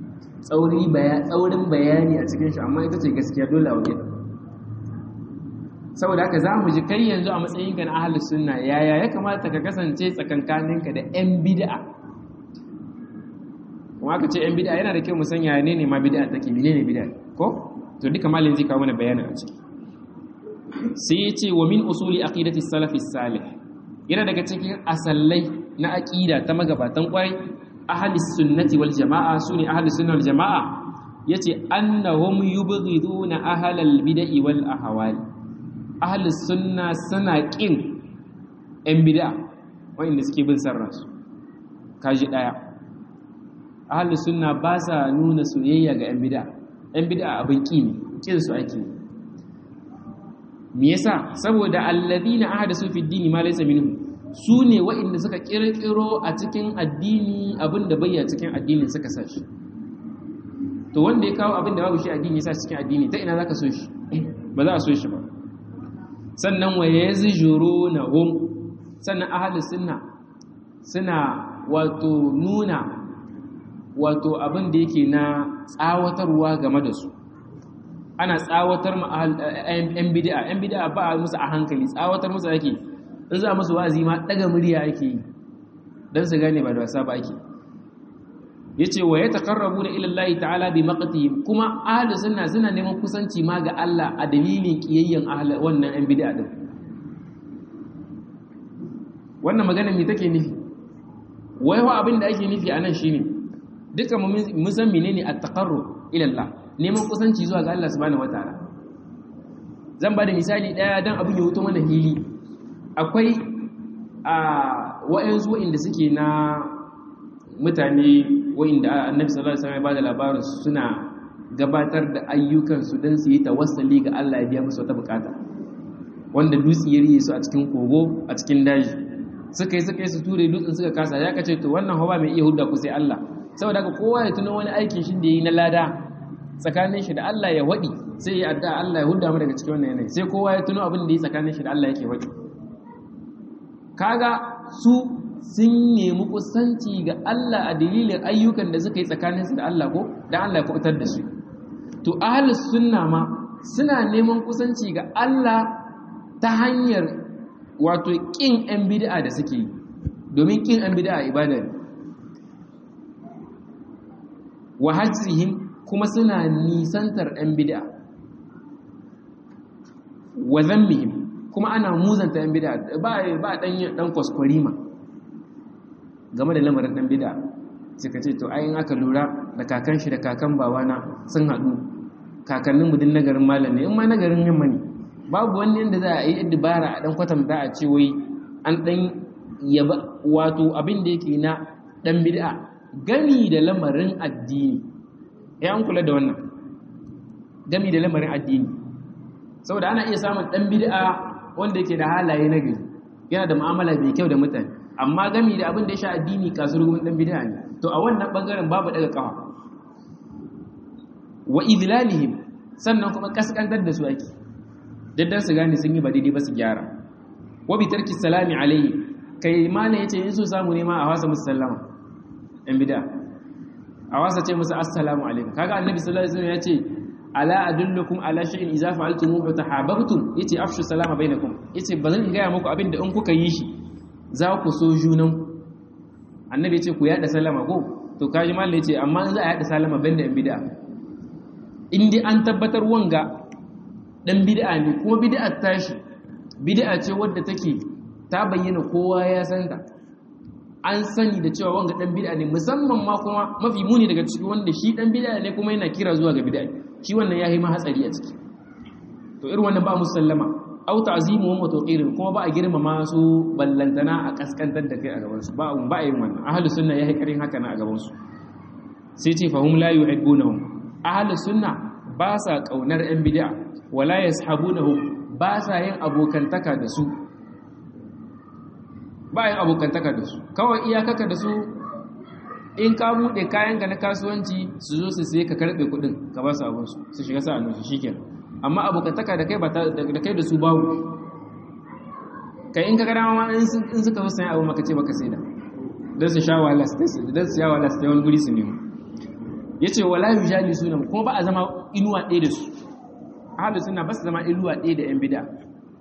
tsaurin bayani a cikin shi amma ita ce gaskiya dole a waje saboda haka za mu ji kai yanzu a matsayinka na ahlus sunna yaya ya kamata ka kasance tsakankaninka da yan bid'a kuma aka ce yan bid'a yana da kyau mu san yaya ne ma bid'a take menene bid'a ko to duka malin zai kawo mana bayanin a ciki sai ya ce wa min usuli aqidati salafi salih yana daga cikin asallai na aqida ta magabatan kwarai ahli sunnati wal jamaa sune ahli sunna wal jamaa yace annahum yubghiduna ahlal bid'i wal ahwal ahli sunna suna kin yan bid'a wanda suke bin sarransu kaji daya ahli sunna ba sa nuna soyayya ga yan bid'a yan bid'a abin ki ne kin su ake me yasa saboda alladhina ahdasu fi dini ma laysa minhu su ne waɗanda suka kirkiro a cikin addini abinda bayya cikin addini suka sa shi to wanda ya kawo abinda babu shi addini sa cikin addini ta ina zaka so shi ba za a so shi ba sannan wa yazjurunahum sannan ahlus sunna suna wato nuna wato abin da yake na tsawatarwa game da su ana tsawatar ma yan bid'a yan bid'a ba a musu a hankali tsawatar musu ake in za musu wa'azi ma daga murya ake yi dan su gane ba da wasa ba ake yace wa yataqarrabuna ila Allah ta'ala bi maqtihim kuma ahli sunna suna neman kusanci ma ga Allah a dalilin kiyayyen ahli wannan yan bid'a din wannan magana me take nufi wai wa abin da ake nufi anan shine duka mun san menene at-taqarrub ila Allah neman kusanci zuwa ga Allah subhanahu wataala zan ba da misali daya dan abin ya wuto mana hili akwai a wa'ansu wa'inda suke na mutane wa'inda annabi sallallahu alaihi wasallam ya bada labarin suna gabatar da ayyukan su dan su yi tawassuli ga Allah ya biya musu wata bukata wanda dutse ya riye su a cikin kogo a cikin daji suka yi suka yi su ture dutsen suka kasa ya kace to wannan hawa mai iya hudda ku sai Allah saboda haka kowa ya tuno wani aikin shi da yi na lada tsakanin shi da Allah ya waɗi sai ya adda Allah ya hudda mu daga cikin wannan yanayi sai kowa ya tuno abin da yi tsakanin shi da Allah yake waɗi kaga su sun nemi kusanci ga Allah a dalilin ayyukan da suka yi tsakanin su da Allah ko dan Allah ya kubutar da su to ahlus sunna ma suna neman kusanci ga Allah ta hanyar wato kin yan bid'a da suke yi domin kin yan bid'a ibada ne wa hajrihim kuma suna nisantar 'yan bida wa zammihim kuma ana muzanta 'yan bida ba ba dan dan kwaskwarima game da lamarin dan bida suka ce to ayin aka lura da kakan shi da kakan bawana sun haɗu kakanninmu din nagarin malam ne in ma nagarin yamma ne babu wani yadda za a yi dubara a dan kwatanta a ce wai an dan yaba wato abin da yake na dan bid'a gani da lamarin addini ya an kula da wannan gami da lamarin addini saboda ana iya samun dan bid'a wanda yake da halaye na gari yana da mu'amala mai kyau da mutane amma gami da abin da ya sha addini kasurgun dan bid'a ne to a wannan bangaren babu daga kafa wa idlalihim sannan kuma kaskantar da su ake daddan su gane sun yi ba daidai ba su gyara wa bi tarki salami alayhi kai mana yace in so samu ne ma a wasa musallama yan bid'a a wasa ce musu assalamu alaikum kaga annabi sallallahu alaihi wasallam yace ala adullukum ala shay'in idza fa'altumuhu tahabbtum yace afshu salama bainakum yace bazan ga muku abin da in kuka yi shi za ku so junan annabi yace ku yada salama ko to kaji mallan yace amma in za a yada salama banda yan bid'a in dai an tabbatar wanga dan bid'a ne kuma bid'a tashi bid'a ce wadda take ta bayyana kowa ya san ta an sani da cewa wanga dan bid'a ne musamman ma kuma mafi muni daga ciki wanda shi dan bid'a ne kuma yana kira zuwa ga bid'a shi wannan yayi ma hatsari a ciki to irin wannan ba musallama au ta'zimu wa tawqirin kuma ba a girmama su ballantana a kaskantar da kai a gaban su ba ba yin wannan ahlus sunna yayi karin haka na a gaban su sai ce fahum la yuhibbunahum ahlus sunna ba sa kaunar yan bid'a wala yashabunahum ba sa yin abokantaka da su ba yin abokantaka da su kawai iyakaka da su in ka buɗe kayanka na kasuwanci su zo su sai ka karɓe kuɗin ka ba su abinsu su shiga sa'annu su shikenan amma abokantaka da kai da kai da su babu kai in ka ga dama in suka zo sayan abu maka ce baka sai da don su sha wahala su don su sha wahala su wani guri su nemo ya ce wala yu jali suna kuma ba a zama inuwa ɗaya da su ahadu suna ba su zama inuwa ɗaya da yan bida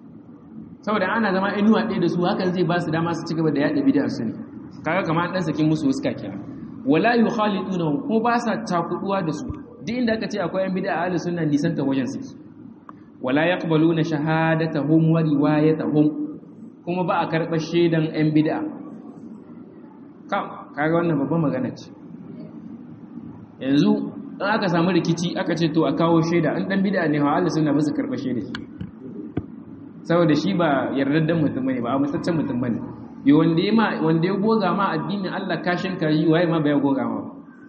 saboda ana zama inuwa ɗaya da su hakan zai ba su dama su ci gaba da yaɗa bid'a su ne kaga kamar ɗan sakin musu wasu kenan wala yukhaliduna ko ba sa takuduwa da su duk inda aka ce akwai yan bid'a ahli sunna nisan ta wajen su wala yaqbaluna shahadatahum wa riwayatahum kuma ba a karɓar shaidan yan bid'a kam kaga wannan babban magana ce yanzu in aka samu rikici aka ce to a kawo shaida an dan bid'a ne ha ahli sunna ba su karɓar shaida saboda shi ba yardaddan mutum bane ba a musaccen mutum bane yi wanda ya wanda ya goga ma addinin Allah kashin kayi waye ma bai goga ma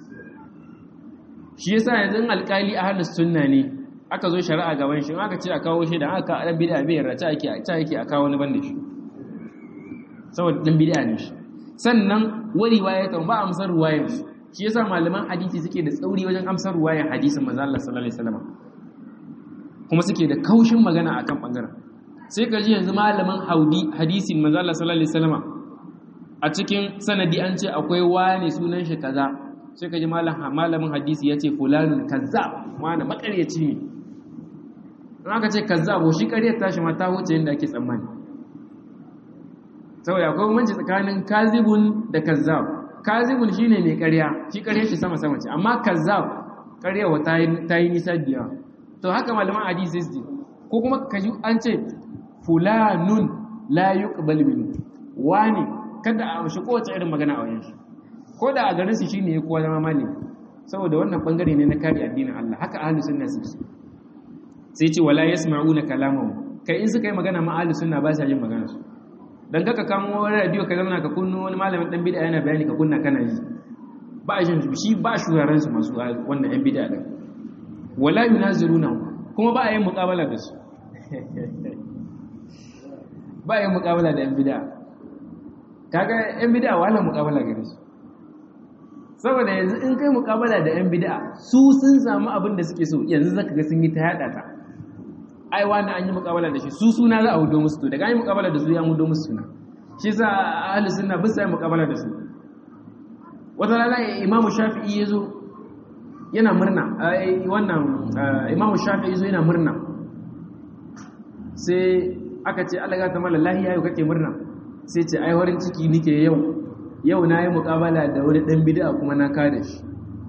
shi yasa yanzu alƙali ahlus sunna ne aka zo shari'a gaban shi aka ce a kawo shi da aka dan bid'a bai yarda ta yake ta yake a kawo wani banda shi saboda dan bid'a ne shi sannan wari waye ta ba amsar ruwayar shi shi yasa malaman hadisi suke da tsauri wajen amsar ruwayar hadisin manzo Allah sallallahu alaihi wasallam kuma suke da kaushin magana akan bangaren sai ka ji yanzu malamin haudi hadisin manzo Allah sallallahu alaihi wasallam a cikin sanadi an ce akwai wani sunan shi kaza sai ka ji malamin hadisi ya ce fulanun kazzab wani makaryaci ne in aka ce kazzab shi karyar tashi ma ta wuce yadda ake tsammani saboda akwai bambanci tsakanin kazibun da kazzab kazibun shine mai karya shi karyar shi sama sama ce amma kazzab karyawa ta yi nisa biya to haka malaman hadisi su ko kuma ka ji an ce fulanun la yuqbal minhu wani kada a shi kowace irin magana a wajen shi ko da a garin su shine ya kowa zama malami saboda wannan bangare ne na kare addinin Allah haka ahlus sunna su sai ce wala yasma'una kalamahu kai in suka yi magana ma ahlus sunna ba sa yin magana su dan kaka kamo wani radio ka zama ka kunno wani malamin dan bid'a yana bayani ka kunna kana yi ba a jin shi ba shuraren su masu wannan yan bid'a din wala yunaziruna kuma ba a yin muqabala da su ba yin muqabala da yan bid'a kaga yan bid'a wala muqabala gare su saboda yanzu in kai muqabala da yan bid'a su sun samu abin da suke so yanzu zaka ga sun yi ta yada ta ai wani an yi muqabala da shi su suna za a hudo musu to daga an yi muqabala da su ya hudo musu suna shi sa ahli sunna ba sai muqabala da su wata rana imamu shafi'i yazo yana murna wannan imamu shafi'i yazo yana murna sai aka ce Allah ya ta mala lahiya yau kake murna sai ce ai warin ciki nike yau yau na yi muƙabala da wani ɗan bid'a kuma na kada shi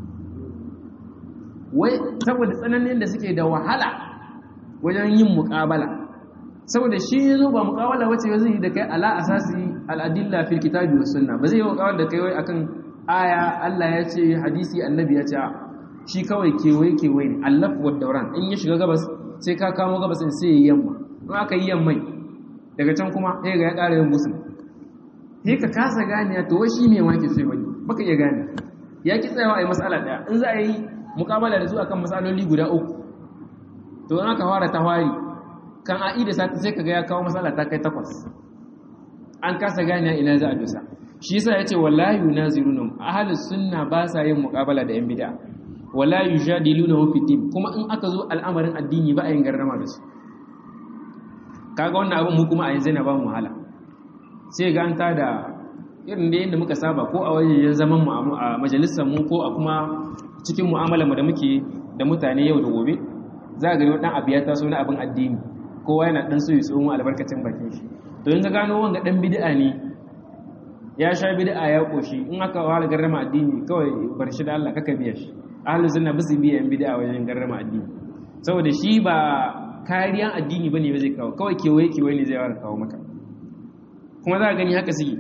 wai saboda tsananin da suke da wahala wajen yin muƙabala saboda shi ya zo ba muƙabala wace ba zai yi da kai ala asasi al'adilla fil kitabi was sunna ba zai yi muƙabala da kai wai akan aya Allah ya ce hadisi annabi ya ce shi kawai kewaye kewaye ne allaf wa dauran in ya shiga gabas sai ka kamo gabas in sai ya yamma in aka yi yammai daga can kuma sai ga ya ƙara yin musul sai ka kasa gane to shi me wake sai wani baka iya gane ya ki tsayawa a yi matsala ɗaya in za a yi mukabala da su akan matsaloli guda uku to in aka fara ta fari kan a'i da sati sai kaga ya kawo matsala ta kai takwas an kasa gane ina za a dosa shi yasa yace wallahi yunaziruna ahlus sunna ba sa yin mukabala da yan bid'a wala yujadiluna fi din kuma in aka zo al'amarin addini ba a yin garrama da su kaga wannan abin mu kuma a yanzu na ba mu wahala sai ga an tada irin da yadda muka saba ko a wajen zaman mu a majalisar mu ko a kuma cikin mu'amalar mu da muke da mutane yau da gobe za ga dan abu ya taso na abin addini kowa yana dan so ya tsomo albarkacin bakin shi to in ka gano wanga dan bid'a ne ya sha bid'a ya koshi in aka wala garrama addini kawai bar shi da Allah kaka biya shi ahlus sunna bisu biya yan bid'a wajen garrama addini saboda shi ba kariyan addini bane ba zai kawo kawai kewaye kewaye ne zai fara kawo maka kuma za a gani haka suke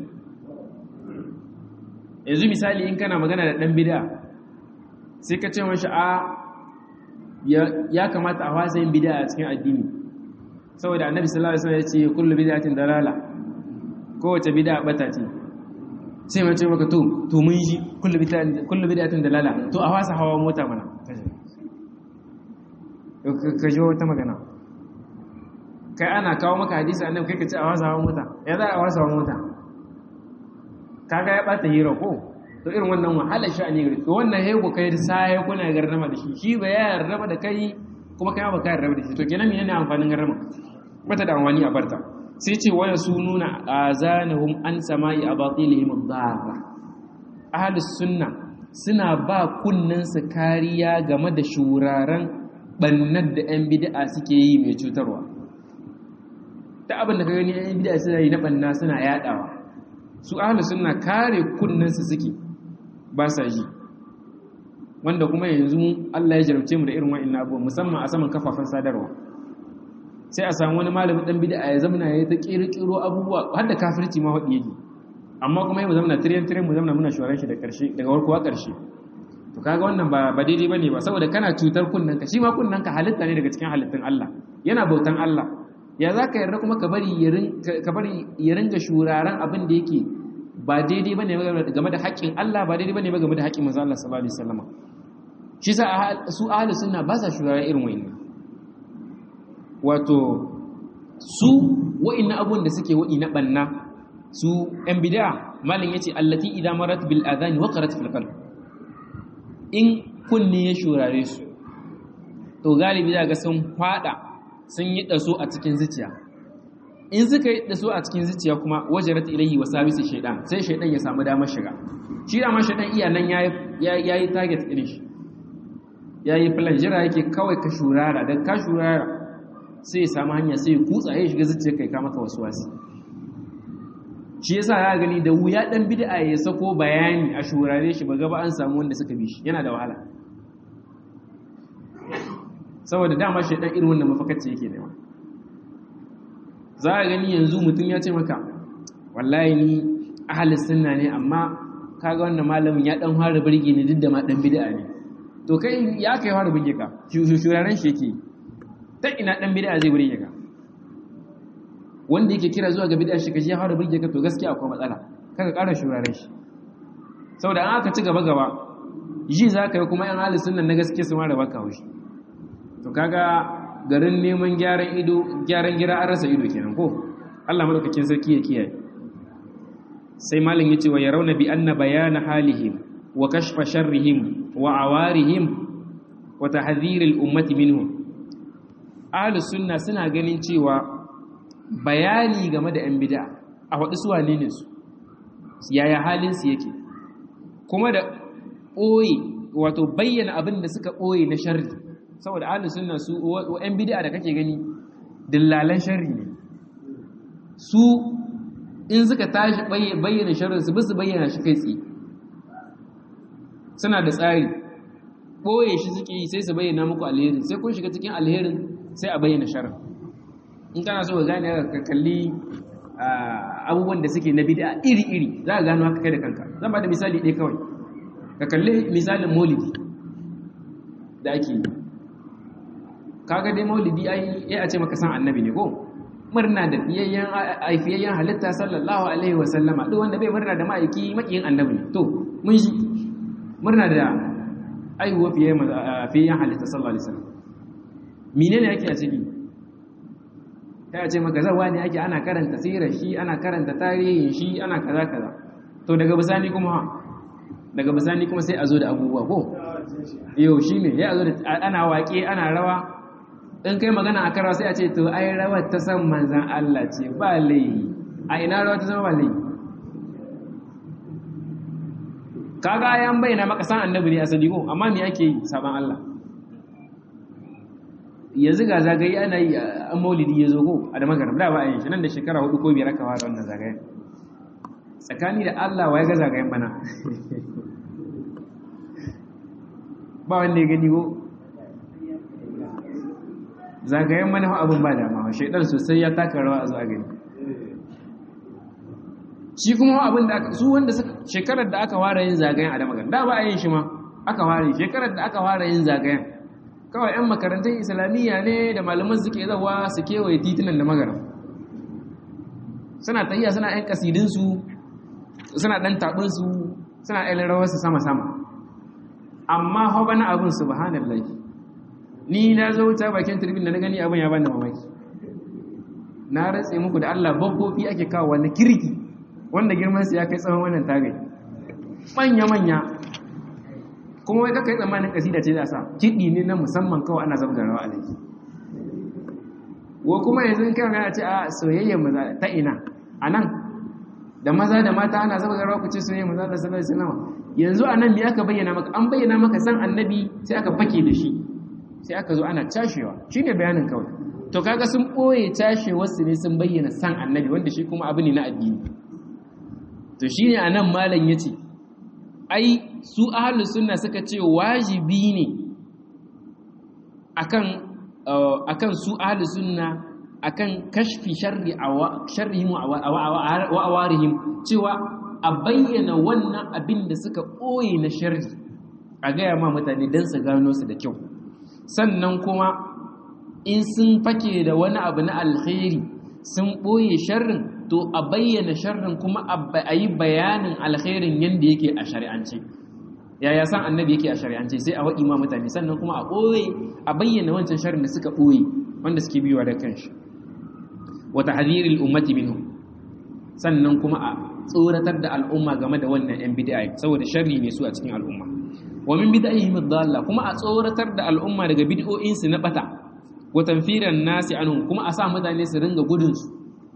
yanzu misali in kana magana da ɗan bida sai ka ce mashi a ya kamata a wasa yin bida a cikin addini saboda annabi sallallahu alaihi wasallam ya ce kullu bid'atin dalala kowace bid'a bata ce sai mace maka to to mun ji kullu bid'atin kullu bid'atin dalala to a wasa hawa mota mana ka ji wata magana kai ana kawo maka hadisi annabi kai ka ce a wasa hawa mota ya za a wasa hawa mota kaga ya bata hira ko to irin wannan wahalar sha'ani gari to wannan hego kai sai kuna garrama da shi shi ba ya yarraba da kai kuma kai ba ka yarraba da shi to kenan menene amfanin garrama bata da amfani a barta sai ce waya sununa azanahum an sama'i abatilihim ad-darra ahlus sunna suna ba kunnen su kariya game da shuraren bannar da yan bid'a suke yi mai cutarwa ta abin da ka gani yan bid'a suna yi na banna suna yadawa su ahlus sunna kare kunnen su suke ba sa ji wanda kuma yanzu Allah ya jarabce mu da irin wa'annan abubuwa musamman a saman kafafen sadarwa sai a samu wani malamin dan bid'a ya zamana ya ta kirkiro abubuwa har da kafirci ma hadi yake amma kuma mu zamana tiryan tiryan mu zamana muna shoran shi da karshe daga warkuwa karshe to kaga wannan ba ba daidai bane ba saboda kana cutar kunnen ka shi ma kunnen ka halitta ne daga cikin halittun Allah yana bautan Allah ya zaka yarda kuma ka bari ka bari ya ringa shuraren abin da yake ba daidai bane game da haƙƙin Allah ba daidai bane game da haƙƙin manzo Allah sallallahu alaihi wasallam shi sa su ahlus sunna ba sa shuraren irin wayannan wato su wa'inna abun da suke wa'i na banna su ‘yan bida malin ya ce allati idan marat bil adhani waqarat fil qalb in kunni ya shurare su to galibi za ga sun fada sun yi daso a cikin zuciya in suka yi daso a cikin zuciya kuma wajarat ilayhi wa sabisi shaydan sai shaydan ya samu damar shiga shi da ma shaydan iya nan yayi yayi target din shi yayi plan jira yake kawai ka shurara dan ka shurara sai ya samu hanya sai ya kutsa ya shiga zuciyar kai ka maka wasu wasu shi yasa ya gani da wuya dan bid'a ya sako bayani a shurare shi ba gaba an samu wanda suka bi shi yana da wahala saboda dama shi dan irin wannan mafakacce yake nema za a gani yanzu mutum ya ce maka wallahi ni ahli sunna ne amma kaga wannan malamin ya dan fara burge ni duk da ma dan bid'a ne to kai ya kai fara burge ka shuraren shi yake ta ina dan bid'a zai burge ka wanda yake kira zuwa ga bid'a shi kaji ya fara burge ka to gaskiya akwai matsala kaga ƙara shuraren shi saboda an aka ci gaba gaba ji za ka yi kuma yan halin sunan na gaske su mara baka haushi to kaga garin neman gyaran ido gyaran gira an rasa ido kenan ko Allah madaukakin sarki ya kiyaye sai malam yace wa yarawna bi anna bayana halihim wa kashfa sharrihim wa awarihim wa tahdhir al ummati minhum ahlus sunna suna ganin cewa bayani game da 'yan bida a waɗi su wane ne su yaya halinsu yake kuma da ɓoye wato bayyana abin da suka ɓoye na sharri saboda ahalin suna su 'yan bida da kake gani dillalan sharri ne su in suka tashi bayyana sharrin su bisu bayyana shi kai tsi suna da tsari ɓoye shi suke yi sai su bayyana muku alherin sai kun shiga cikin alherin sai a bayyana sharrin in kana so ka gane ka kalli abubuwan da suke na bid'a iri-iri za ka gano haka kai da kanka zan ba da misali ɗaya kawai ka kalli misalin maulidi da ake yi kaga dai maulidi ai ya a ce maka san annabi ne ko murna da fiyayyen aifiyayyen halitta sallallahu alaihi wa sallama duk wanda bai murna da ma'aiki makiyin annabi ne to mun shi murna da aihuwa fiyayyen halitta sallallahu alaihi wa sallam menene yake a ciki ta ce maka zawa ne ake ana karanta sirar shi ana karanta tarihin shi ana kaza kaza to daga bisani kuma daga bisani kuma sai a zo da abubuwa ko yau shi ne ya zo da ana waƙe ana rawa in kai magana a karawa sai a ce to ai rawar ta san manzan Allah ce ba laihi a ina rawar ta san ba laihi kaga ayan bayyana maka san annabi ne asali ko amma me ake yi saban Allah yanzu ga zagaye ana yi a maulidi ya zo ko a da magaram da ba a yin shi nan da shekara hudu ko biyar aka fara wannan zagayen tsakani da Allah wa ya ga zagayen bana ba wanda ya gani ko zagayen mana abin ba dama shaidar sosai ya taka rawa a zuwa gani shi kuma abin da aka su wanda suka shekarar da aka fara yin zagayen a da magaram da ba a yin shi ma aka fara shekarar da aka fara yin zagayen kawai 'yan makarantun islamiyya ne da malaman suke zawa su kewaye titunan da magaram suna tahiya suna 'yan kasidinsu suna ɗan taɓinsu suna 'yan rawarsu sama-sama amma hau bana abin su bahanar laifi ni na zo wuta bakin turbin da na gani abin ya ban da mamaki na ratse muku da allah babbofi ake kawo wani kirki wanda girmansu ya kai tsawon wannan tagai manya-manya kuma wai kakai tsammanin kasida ce da sa kiɗi ne na musamman kawai ana zabga rawa a laifi wa kuma yanzu in kai magana ce a soyayyar maza ta ina a nan da maza da mata ana zabga rawa ku ce soyayyar maza da sallallahu alaihi wasallam yanzu a nan me aka bayyana maka an bayyana maka san annabi sai aka fake da shi sai aka zo ana cashewa shine bayanin kawai to kaga sun ɓoye tashe wasu ne sun bayyana san annabi wanda shi kuma abu ne na addini to shine anan malam yace ai su ahlus sunna suka ce wajibi ne akan akan su ahlus sunna akan kashfi sharri sharrihim wa awarihim cewa a bayyana wannan abin da suka ɓoye na sharri a gaya ma mutane don su gano su da kyau sannan kuma in sun fake da wani abu na alkhairi sun ɓoye sharrin to a bayyana sharrin kuma a yi bayanin alkhairin yadda yake a shari'ance yaya san annabi yake a shari'ance sai a waɗi ma mutane sannan kuma a ɓoye a bayyana wancan sharrin da suka ɓoye wanda suke biyuwa da kanshi wata hadirin ummati minhu sannan kuma a tsoratar da al'umma game da wannan yan bid'a saboda sharri ne su a cikin al'umma wa min bid'ahim ad-dalla kuma a tsoratar da al'umma daga bid'o'in su na bata wa tanfiran nasi anhum kuma a sa mutane su ringa gudun su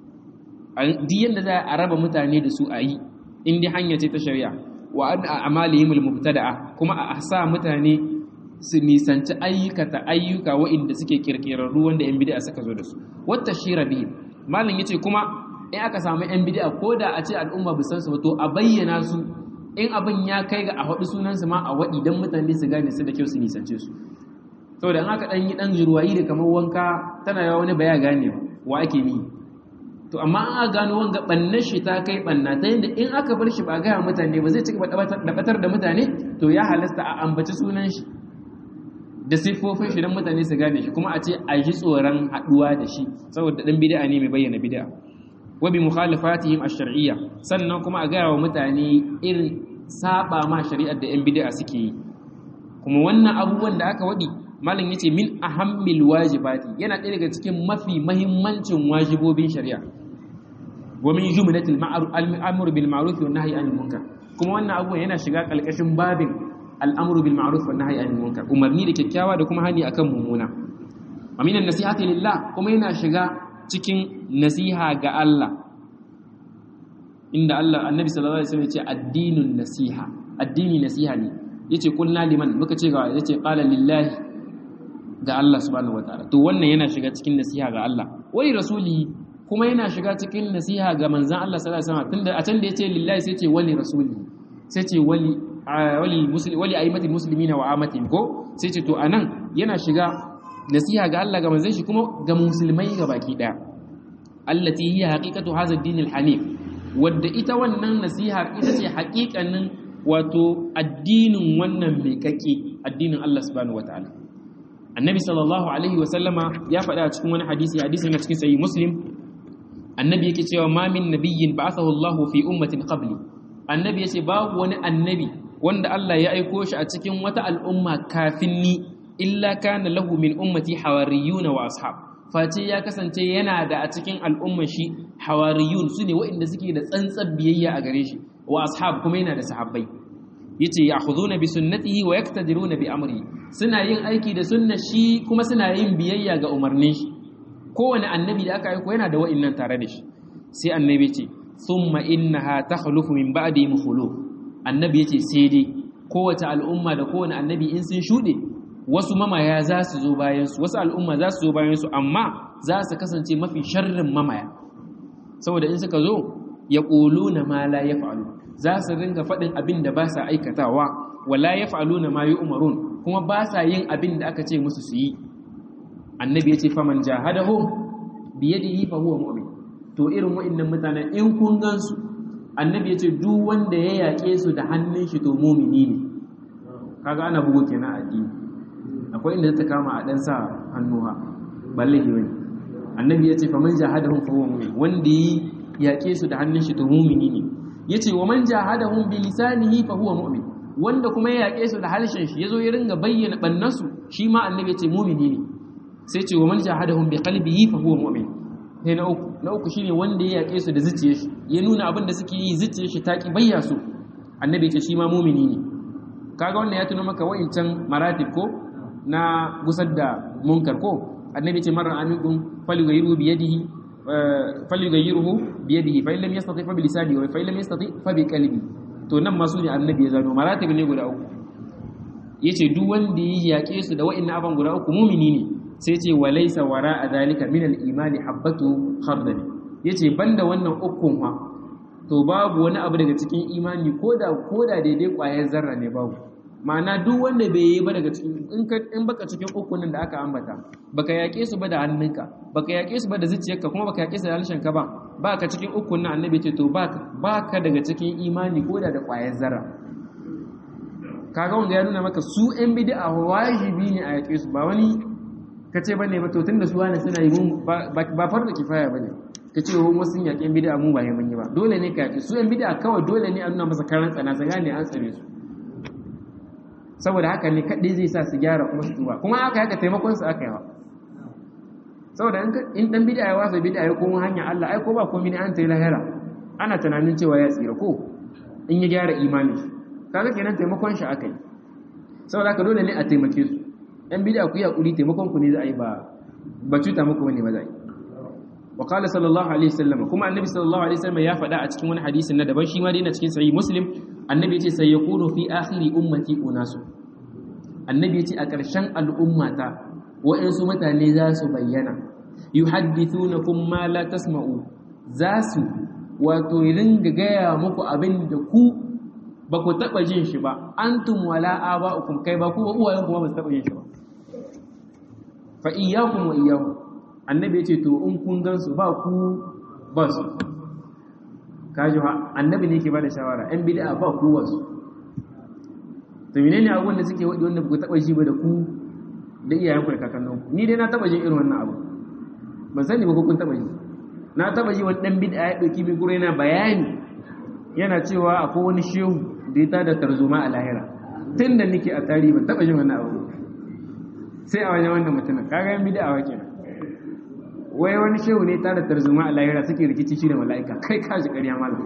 duk yanda za a raba mutane da su a yi in dai hanya ce ta shari'a wa an amalihim al-mubtada'a kuma a sa mutane su nisanci ayyukata ayyuka wa'inda suke kirkirarru wanda yan bid'a suka zo da su wata shira bihi malam yace kuma in aka samu yan bid'a ko da a ce al'umma bu san su ba to a bayyana su in abin ya kai ga a haɗu sunan su ma a waɗi dan mutane su gane su da kyau su nisance su saboda in aka dan yi dan jirwayi da kamar wanka tana yawa wani baya gane wa ake ni to amma an aka gano wanga bannan shi ta kai banna ta yadda in aka bar shi ba gaya mutane ba zai ci gaba da batar da mutane to ya halasta a ambaci sunan shi da siffofin shi don mutane su gane shi kuma a ce a ji tsoron haɗuwa da shi saboda ɗan bid'a ne mai bayyana bid'a wa bi mukhalifatihim ash-shar'iyya sannan kuma a gaya wa mutane irin saba ma shari'ar da 'yan bid'a suke yi kuma wannan abubuwan da aka waɗi malam yace min ahammil wajibati yana ɗaya daga cikin mafi mahimmancin wajibobin shari'a wa min jumlatil ma'ruf bil ma'ruf wa nahyi anil munkar kuma wannan abubuwan yana shiga kalkashin babin al'amuru bil ma'ruf wa nahyi anil munkar umarni da kyakkyawa da kuma hani akan mummuna aminan nasihati lillah kuma yana shiga cikin nasiha ga Allah inda Allah annabi sallallahu alaihi wasallam ya ce addinun nasiha addini nasiha ne yace kulna liman muka ce ga yace qala lillahi ga Allah subhanahu wataala to wannan yana shiga cikin nasiha ga Allah wai rasuli kuma yana shiga cikin nasiha ga manzon Allah sallallahu alaihi wasallam tunda a can da yace lillahi sai ce wali rasuli sai ce wali wali muslim wali aimatul muslimina wa amatihim ko sai ce to anan yana shiga nasiha ga Allah ga manzon shi kuma ga musulmai ga baki daya allati hiya haqiqatu hadha ad-din al-hanif wadda ita wannan nasiha ita ce haƙiƙanin wato addinin wannan mai kake addinin Allah subhanahu wataala annabi sallallahu alaihi wa sallama ya faɗa a cikin wani hadisi hadisi na cikin sahih muslim annabi yake cewa ma min nabiyyin ba'athahu Allah fi ummatin qabli annabi yace babu wani annabi wanda Allah ya aiko shi a cikin wata al'umma kafin ni illa kana lahu min ummati hawariyuna wa ashab face ya kasance yana da a cikin al'ummar shi hawariyun su ne waɗanda suke da tsantsar biyayya a gare shi wa ashab kuma yana da sahabbai yace ya'khuduna bi sunnatihi wa yaktadiruna bi amri suna yin aiki da sunnar shi kuma suna yin biyayya ga umarnin shi kowane annabi da aka aiko yana da wa'annan tare da shi sai annabi ce thumma innaha takhlufu min ba'di mukhuluf annabi yace sai dai kowace al'umma da kowane annabi in sun shude wasu mamaya za su zo bayansu wasu al'umma za su zo bayansu amma za su kasance mafi sharrin mamaya saboda in suka zo ya ƙolo na ma la ya fa'alu za su ringa faɗin abin da ba sa aikatawa wala ya fa'alu na ma yi umarun kuma ba sa yin abin da aka ce musu su yi annabi ya ce faman jahadahu biye da yi fa huwa mu'min to irin wa'annan mutanen in kun gansu annabi ya ce duk wanda ya yaƙe su da hannun shi to mumini ne kaga ana bugu kenan addini akwai inda ta kama a ɗan sa hannuwa balle ke wani annabi ya ce fa man jahadahum fa huwa mu'min wanda yi yaƙe su da hannun shi to mu'mini ne yace wa man jahadahum bi lisanihi fa huwa mu'min wanda kuma ya yaƙe su da harshen shi yazo ya ringa bayyana bannasu shi ma annabi ya ce mu'mini ne sai ce wa man jahadahum bi qalbihi fa huwa mu'min sai na uku na uku shine wanda ya yaƙe su da zuciyar shi ya nuna abin da suke yi zuciyar shi ta ki bayya su annabi ya ce shi ma mu'mini ne kaga wannan ya tuno maka wa'incan maratib ko na gusar da munkar ko annabi ce marar amikun falyughayiru bi yadihi falyughayiruhu bi yadihi fa illam yastati fa bi lisanihi wa fa illam yastati fa bi qalbi to nan ma su ne annabi ya zano maratib ne guda uku yace duk wanda ya yake su da wa'annan aban guda uku mumini ne sai ce walaysa wara'a zalika min al-imani habbatu khardal yace banda wannan ukun fa to babu wani abu daga cikin imani koda koda daidai kwayar zarra ne babu ma'ana duk wanda bai yi ba daga cikin in ka in baka cikin ukun nan da aka ambata baka yake su ba da hannunka baka yake su ba da zuciyarka kuma baka yake su da harshenka ba baka cikin ukun nan annabi ce to baka baka daga cikin imani koda da kwayar zarra kaga wanda ya nuna maka su ɗan bid'a wajibi ne a yake su ba wani kace bane ba to tunda su wani suna yi mun ba farda kifaya bane kace wa wasu yaƙin bid'a mu ba yi mun yi ba dole ne ka yake su ɗan bid'a kawai dole ne a nuna masa karan tsana su gane an tsare su saboda haka ne kaɗai zai sa su gyara kuma su tuba kuma aka haka taimakon su aka yawa saboda in ɗan bid'a ya wasa bid'a ya koma hanya Allah ai ko ba komai ne an tayi lahira ana tunanin cewa ya tsira ko in ya gyara imani kaga kenan taimakon shi aka yi saboda haka dole ne a taimake su ɗan bid'a ku yi hakuri taimakon ku ne za a yi ba ba cuta muku bane ba za a yi wa qala sallallahu alaihi wasallam kuma annabi sallallahu alaihi wasallam ya faɗa a cikin wani hadisin na daban shi ma dai na cikin sahih muslim annabi yace sai yakunu fi akhiri ummati unasu annabi yace a ƙarshen al'ummata wa'ansu mutane za su bayyana yuhaddithunakum ma la tasma'u za su wato ringa gaya muku abin da ku ba ku taɓa jin shi ba antum wala aba'ukum kai ba ku ba uwayen kuma ba su taɓa jin shi ba fa iyyakum wa iyyahum annabi yace to in kun gan su ba ku ba su kaji ha annabi ne yake bada shawara ɗan bid'a ba ku wasu to menene abubuwan da suke wadi wanda ku taba shi ba da ku da iyayenku da kakanninku ni dai na taba jin irin wannan abu ban sani ba ko kun taba ji na taba ji wani ɗan bid'a ya dauki min gure yana bayani yana cewa akwai wani shehu da ya tada tarzoma a lahira tun da nake a tarihi ban taba jin wannan abu sai a wajen wannan mutumin kaga yan bid'a wa kenan wai wani shehu ne tare tarzoma a lahira suke rikici shi da mala'ika kai kaji ƙarya malam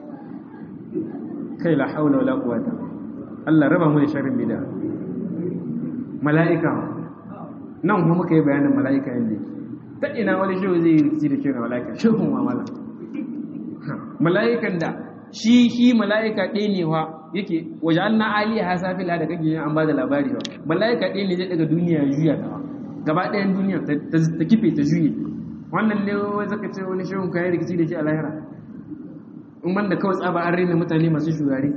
kai la haula wala quwata Allah raba mu da sharrin bid'a mala'ika nan kuma muka yi bayanin mala'ika yanda ta ina wani shehu zai yi rikici da shi da mala'ika shehu ma malam mala'ikan da shi shi mala'ika ɗaya ne wa yake waje an na aliya ha safila da kake yin an ba da labari ba mala'ika ɗaya ne zai daga duniya juya ta ba gaba ɗayan duniya ta kife ta juye wannan ne wai zaka ce wani shehun kayan rikici da shi a lahira in banda kawai tsaba an rena mutane masu shugare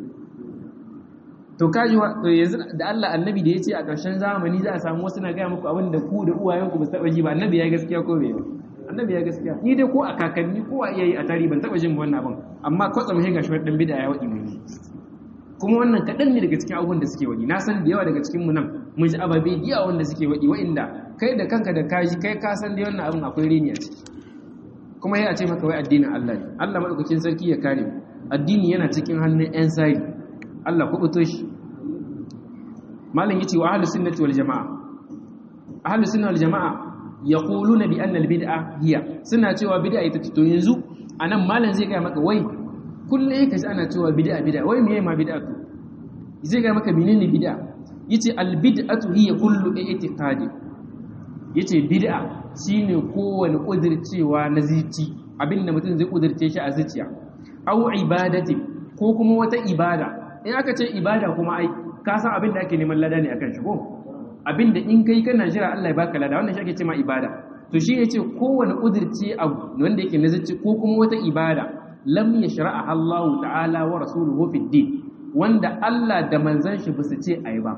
to kaji yanzu da Allah annabi da ya ce a ƙarshen zamani za a samu wasu na gaya muku abin da ku da uwayenku ba su taɓa ji ba annabi ya gaskiya ko bai ba annabi ya gaskiya ni dai ko a kakanni ko a iyayi a tarihi ban taɓa jin wannan abin amma kwatsam sai gashi wani ɗan bida ya waɗi mai kuma wannan kaɗan ne daga cikin abubuwan da suke waɗi na san da yawa daga cikin mu nan mun ji ababe da yawa wanda suke waɗi wa'inda kai da kanka da kaji kai ka san da wannan abin akwai reni a ciki kuma ya ce maka wai addinin Allah ne Allah madaukakin sarki ya kare addini yana cikin hannun ƴan sai Allah ku buto shi malam yace wa ahlus sunnati wal jamaa ahlus sunna wal jamaa yaquluna bi anna al bid'a hiya suna cewa bid'a ita ce to yanzu anan malam zai ga maka wai kullum yake ji ana cewa bid'a bid'a wai meye ma bid'a to zai ga maka menene bid'a yace al bid'atu hiya kullu i'tiqadi yace bid'a shine kowane kudircewa na zici abinda mutum zai kudirce shi a zuciya aw ibadati ko kuma wata ibada in aka ce ibada kuma ai ka san abinda ake neman lada ne akan shi ko abinda in kai kana jira Allah ya baka lada wannan shi ake ce ma ibada to shi yace kowane kudirce abu wanda yake na zici ko kuma wata ibada lam yashra'a Allah ta'ala wa rasuluhu fi din wanda Allah da manzon shi ba su ce ayi ba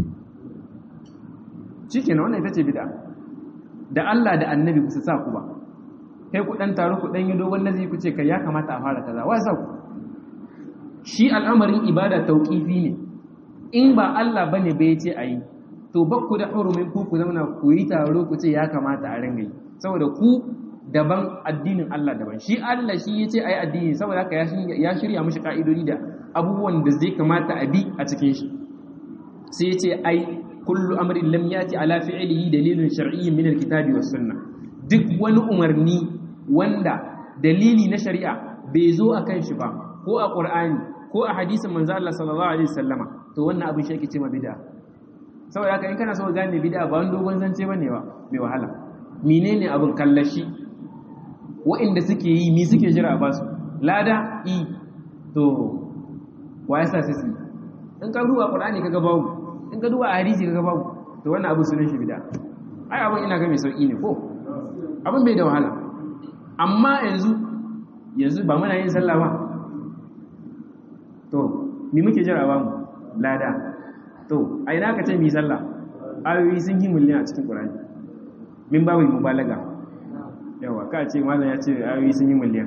shikenan wannan ita ce bid'a da Allah da annabi ba su sa ku ba kai ku dan taro ku dan yi dogon nazari ku ce kai ya kamata a fara kaza wai sa ku shi al'amarin ibada tauqifi ne in ba Allah bane bai ce ayi to ba ku da hurumin ku ku zauna ku yi taro ku ce ya kamata a ringa yi saboda ku daban addinin Allah daban shi Allah shi yace ayi addini saboda haka ya shirya mishi ka'idodi da abubuwan da zai kamata a bi a cikin shi sai yace ai kullu amrin lam yati ala fi'lihi dalilun shar'iyyin min alkitabi was sunnah duk wani umarni wanda dalili na shari'a bai zo akan shi ba ko a qur'ani ko a hadisin manzo Allah sallallahu alaihi wasallama to wannan abin shi ake cewa bid'a saboda haka in kana so gane bid'a ba wani dogon zance bane ba mai wahala menene abin kallashi wa'inda suke yi mi suke jira ba su lada i to wa yasa sai su in ka duba qur'ani kaga babu in ka duba hadisi kaga babu to wannan abu sunan shi bid'a ai abin ina ga mai sauki ne ko abin bai da wahala amma yanzu yanzu ba muna yin sallah ba to mi muke jira ba mu lada to a ina ka ce mi sallah ayoyi sun yi miliyan a cikin ƙurani min babu mubalaga yawa ka ce malam ya ce ayoyi sun yi miliyan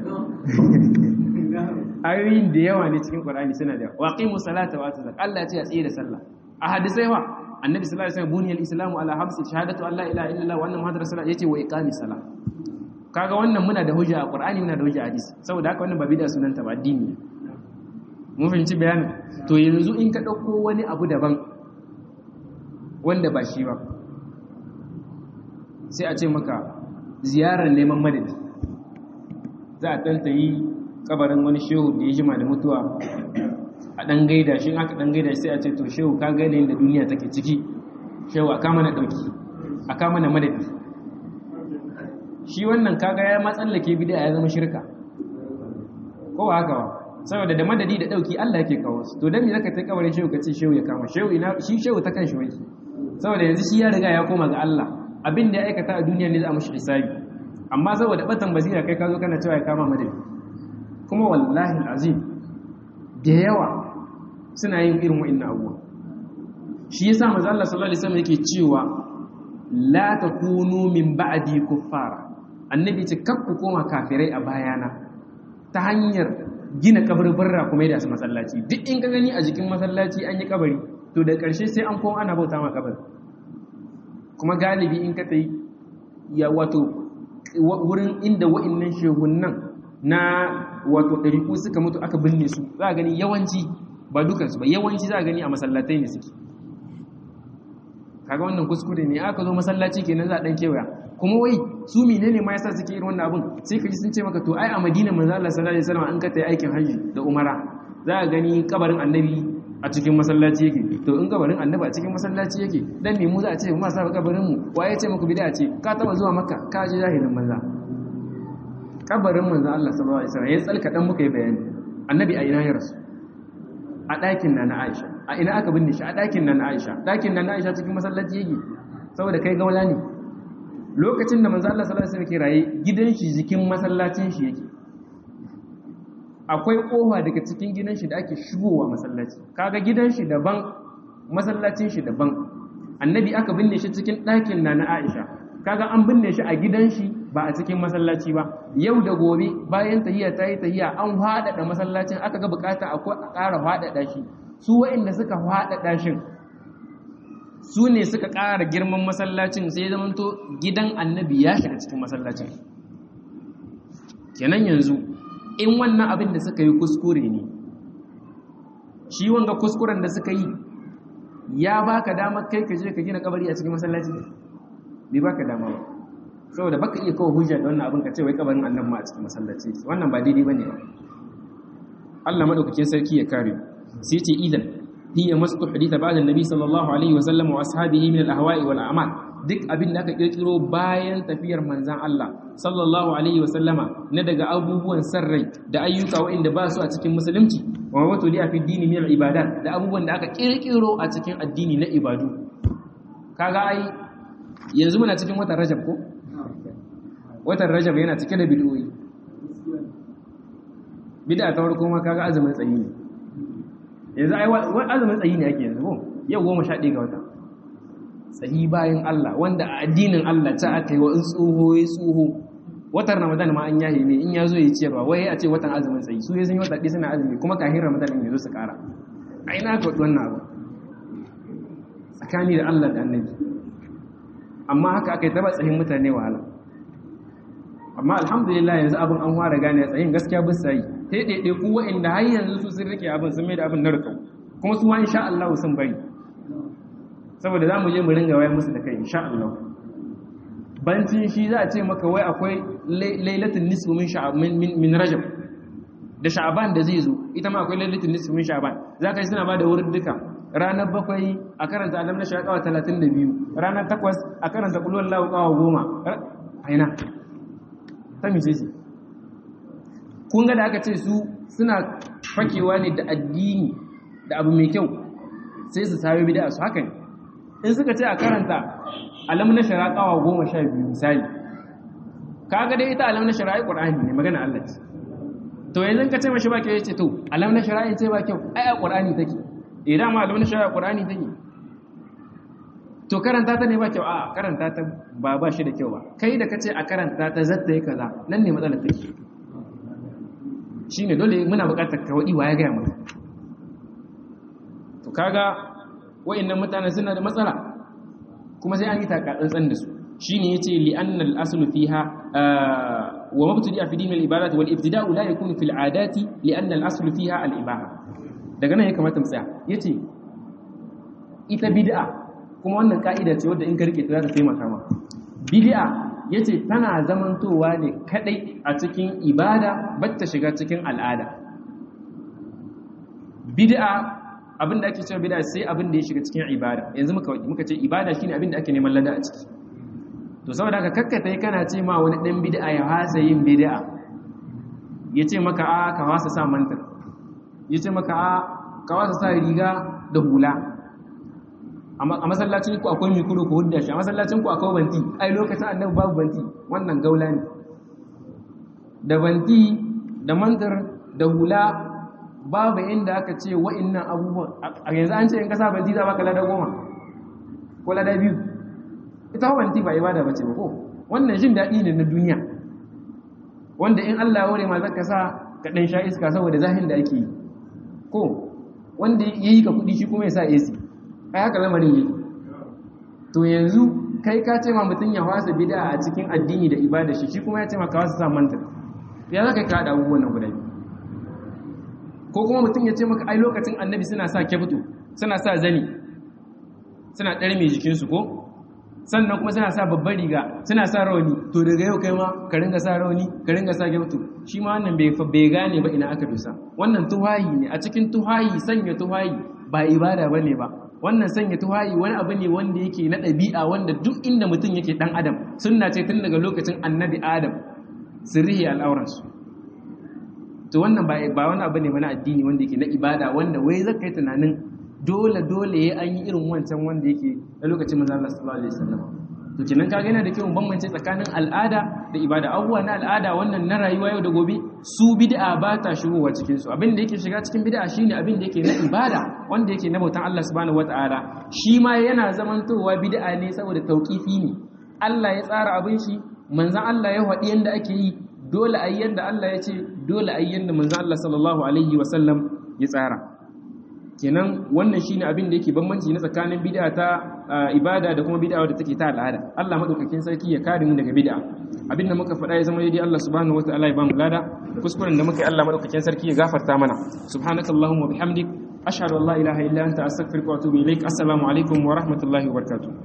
ayoyin da yawa ne cikin ƙurani suna da yawa waqimu salata wa atuzak Allah ya ce a tsaye da sallah a hadisai wa annabi sallallahu alaihi wasallam buniyal islamu ala hamsi shahadatu an la ilaha illallah wa anna muhammadar rasulullah yace wa iqamis salah kaga wannan muna da hujja a qur'ani muna da hujja a hadisi saboda haka wannan ba bid'a sunanta ba addini mun fahimci bayanin to yanzu in ka dauko wani abu daban wanda ba shi ba sai a ce maka ziyarar neman madadi za a tantayi kabarin wani shehu da ya jima da mutuwa a ɗan gaida shi aka ɗan gaida sai a ce to shehu ka gaida yin da duniya take ciki shehu a kama na ɗauki a kama na madadi shi wannan kaga ya matsallake bida ya zama shirka ko ba haka ba saboda da madadi da ɗauki Allah yake kawo su to dan me zaka kai kabarin shehu ka ce shehu ya kama shehu ina shi shehu ta kan shi wai saboda yanzu shi ya riga ya koma ga Allah abin da ya aikata a duniya ne za a mushi hisabi amma saboda batan basira kai ka zo kana cewa ya kama madadi kuma wallahi azim da yawa suna yin irin wa'annan abubuwa shi yasa manzo Allah sallallahu alaihi wasallam yake cewa la takunu min ba'di kuffara annabi ce kar ku koma kafirai a bayana ta hanyar gina kabarbarra kuma da su masallaci duk in ka gani a jikin masallaci an yi kabari to da ƙarshe sai an koma ana bauta ma kabari kuma galibi in ka tayi ya wato wurin inda wa'annan shehunan na wato ɗariƙu suka mutu aka binne su za a gani yawanci ba dukansu ba yawanci za a gani a masallatai ne suke kaga wannan kuskure ne aka zo masallaci kenan za a ɗan kewaya kuma wai su menene ma yasa suke irin wannan abin sai ka ji sun ce maka to ai a Madina manzo Allah sallallahu alaihi wasallam an ka tayi aikin haji da umara za a gani kabarin annabi a cikin masallaci yake to in kabarin annabi a cikin masallaci yake dan me mu za a ce mu sa kabarin mu waye ce muku bid'a ce ka taba zuwa makka ka ji jahilin manza kabarin manzo Allah sallallahu alaihi wasallam ya tsalka dan muka yi bayani annabi a ina ya rasu a ɗakin na na Aisha a ina aka binne shi a ɗakin na na Aisha ɗakin na na Aisha cikin masallaci yake saboda kai gaula ne lokacin da manzo Allah sallallahu alaihi wasallam ke raye gidan shi jikin masallacin shi yake akwai kofa daga cikin gidan shi da ake shigowa masallaci kaga gidan shi daban masallacin shi daban annabi aka binne shi cikin ɗakin na na Aisha kaga an binne shi a gidan shi ba a cikin masallaci ba yau da gobe bayan tahiyya ta yi tahiyya an haɗaɗa masallacin aka ga bukata a ƙara haɗaɗa shi su wa'inda suka haɗaɗa shin su ne suka ƙara girman masallacin sai zamanto gidan annabi ya shiga cikin masallacin kenan yanzu in wannan abin da suka yi kuskure ne shi wanga kuskuren da suka yi ya baka damar kai ka je ka gina kabari a cikin masallaci bai baka dama ba saboda baka iya kawo hujja da wannan abin ka ce wai kabarin annabi ma a cikin masallaci wannan ba daidai bane ba Allah madaukakin sarki ya kare sai ce idan hiya masu haditha ba'da annabi sallallahu alaihi wa sallam wa ashabihi min al-ahwa'i wal a'mal duk abin da aka kirkiro bayan tafiyar manzan Allah sallallahu alaihi wa sallama na daga abubuwan sarrai da ayyuka waɗanda ba su a cikin musulunci wa wato li fi dini min al-ibadat da abubuwan da aka kirkiro a cikin addini na ibadu kaga ai yanzu muna cikin watan Rajab ko watan Rajab yana cike da bid'o'i bid'a ta farko ma kaga azumin tsayi ne yanzu ai azumin tsayi ne ake yanzu ko yau goma sha ɗaya ga wata tsayi bayan Allah wanda a addinin Allah ta aka yi wa in tsoho ya tsoho watan ramadan ma an yahe ne in ya zo ya ciyarwa wai a ce watan azumin tsayi su ya sun yi wata ɗaya suna azumi kuma kafin ramadan ne zo su ƙara a ina ka wannan abu tsakani da Allah da annabi amma haka aka yi taba tsayin mutane wahala amma alhamdulillah yanzu abin an fara gane tsayin gaskiya bisa sai sai ɗaiɗai ku wa'inda har yanzu su sun rike abin sun mai da abin na rikau kuma su ma insha Allah sun bari saboda za mu je mu ringa wayar musu da kai insha Allah bancin shi za a ce maka wai akwai lailatul nisfu min sha'ban min rajab da sha'ban da zai zo ita ma akwai lailatul nisfu min sha'ban za ka yi suna ba da wurin duka ranar bakwai a karanta alam na shakawa 32 ranar takwas a karanta kulwar lawo kawa goma aina ta mice ce kun ga da aka ce su suna fakewa ne da addini da abu mai kyau sai su sayo bida su haka ne in suka ce a karanta alam na shara kawa goma sha biyu misali kaga dai ita alam na shara ai qur'ani ne magana Allah ce to yanzu ka ce mashi ba kyau yace to alam na shara ce ba kyau ai a qur'ani take eh dama alam na shara qur'ani take to karanta ta ne ba kyau a karanta ta ba ba shi da kyau ba kai da kace a karanta ta zatta yi kaza nan ne matsalar take shine dole muna buƙatar ka wadi wa ya ga maka to kaga wayannan mutanen suna da matsala kuma sai an yi taka tsantsan da su shine yace li annal aslu fiha wa mabtadi'a fi din al ibadat wal ibtida'u la yakunu fil adati li anna al aslu fiha al ibaha daga nan ya kamata mu tsaya yace ita bid'a kuma wannan ka'ida ce wadda in ka rike ta za ta taimaka ma bid'a yace tana zamantowa ne kadai a cikin ibada batta shiga cikin al'ada bid'a abin da ake cewa bid'a sai abin da ya shiga cikin ibada yanzu muka muka ce ibada shine abin da ake neman lada a ciki to saboda haka kakkata kana ce ma wani dan bid'a ya hasa yin bid'a yace maka a ka wasa sa mantar yace maka a ka wasa sa riga da hula a masallacin ku akwai mikro ko hudda shi a masallacin ku akwai banti ai lokacin annabi babu banti wannan gaula ne da banti da mantar da hula babu inda aka ce wa'innan abubuwan a yanzu an ce in kasa banti za baka lada goma ko lada biyu ita banti ba ibada ba ce ba ko wannan jin daɗi ne na duniya wanda in Allah ya ware ma zaka sa ka dan sha iska saboda zahin da ake yi ko wanda yayi ka kudi shi kuma ya sa AC ai haka lamarin yake to yanzu kai ka ce ma mutum ya wasa bid'a a cikin addini da ibada shi shi kuma ya ce ma ka wasa sa manta ya zaka ka hada abubuwan nan guda ko kuma mutum ya ce maka ai lokacin annabi suna sa kyaftu suna sa zani suna ɗare mai jikinsu ko sannan kuma suna sa babbar riga suna sa rauni to daga yau kai ma ka ringa sa rauni ka ringa sa gyautu shi ma wannan bai bai gane ba ina aka dosa wannan tuhayi ne a cikin tuhayi sanya tuhayi ba ibada bane ba wannan sanya tuhayi wani abu ne wanda yake na ɗabi'a wanda duk inda mutum yake dan adam sunna ce tun daga lokacin annabi adam sirrihi al'auransu to wannan ba ba wani abu ne na addini wanda yake na ibada wanda wai zaka yi tunanin dole dole ya an yi irin wancan wanda yake na lokacin manzo Allah sallallahu alaihi wasallam to kenan kaga yana da kyau bambance tsakanin al'ada da ibada abubuwa na al'ada wannan na rayuwa yau da gobe su bid'a ba ta shigowa cikin su abin da yake shiga cikin bid'a shine abin da yake na ibada wanda yake na bautan Allah subhanahu wataala shi ma yana zamantowa bid'a ne saboda tauqifi ne Allah ya tsara abin shi manzon Allah ya faɗi yanda ake yi dole ayi yanda Allah ya ce dole ayi yanda manzon Allah sallallahu alaihi wasallam ya tsara kenan wannan shine abin da yake bambanci na tsakanin bid'a ta ibada da kuma bid'a wadda take ta al'ada Allah madaukakin sarki ya kare mu daga bid'a abin da muka faɗa ya zama daidai Allah subhanahu wataala ya ba mu lada kuskuren da muka yi Allah madaukakin sarki ya gafarta mana subhanakallahumma bihamdik ashhadu an la ilaha illa anta astaghfiruka wa atubu ilaik assalamu alaikum wa rahmatullahi wa barakatuh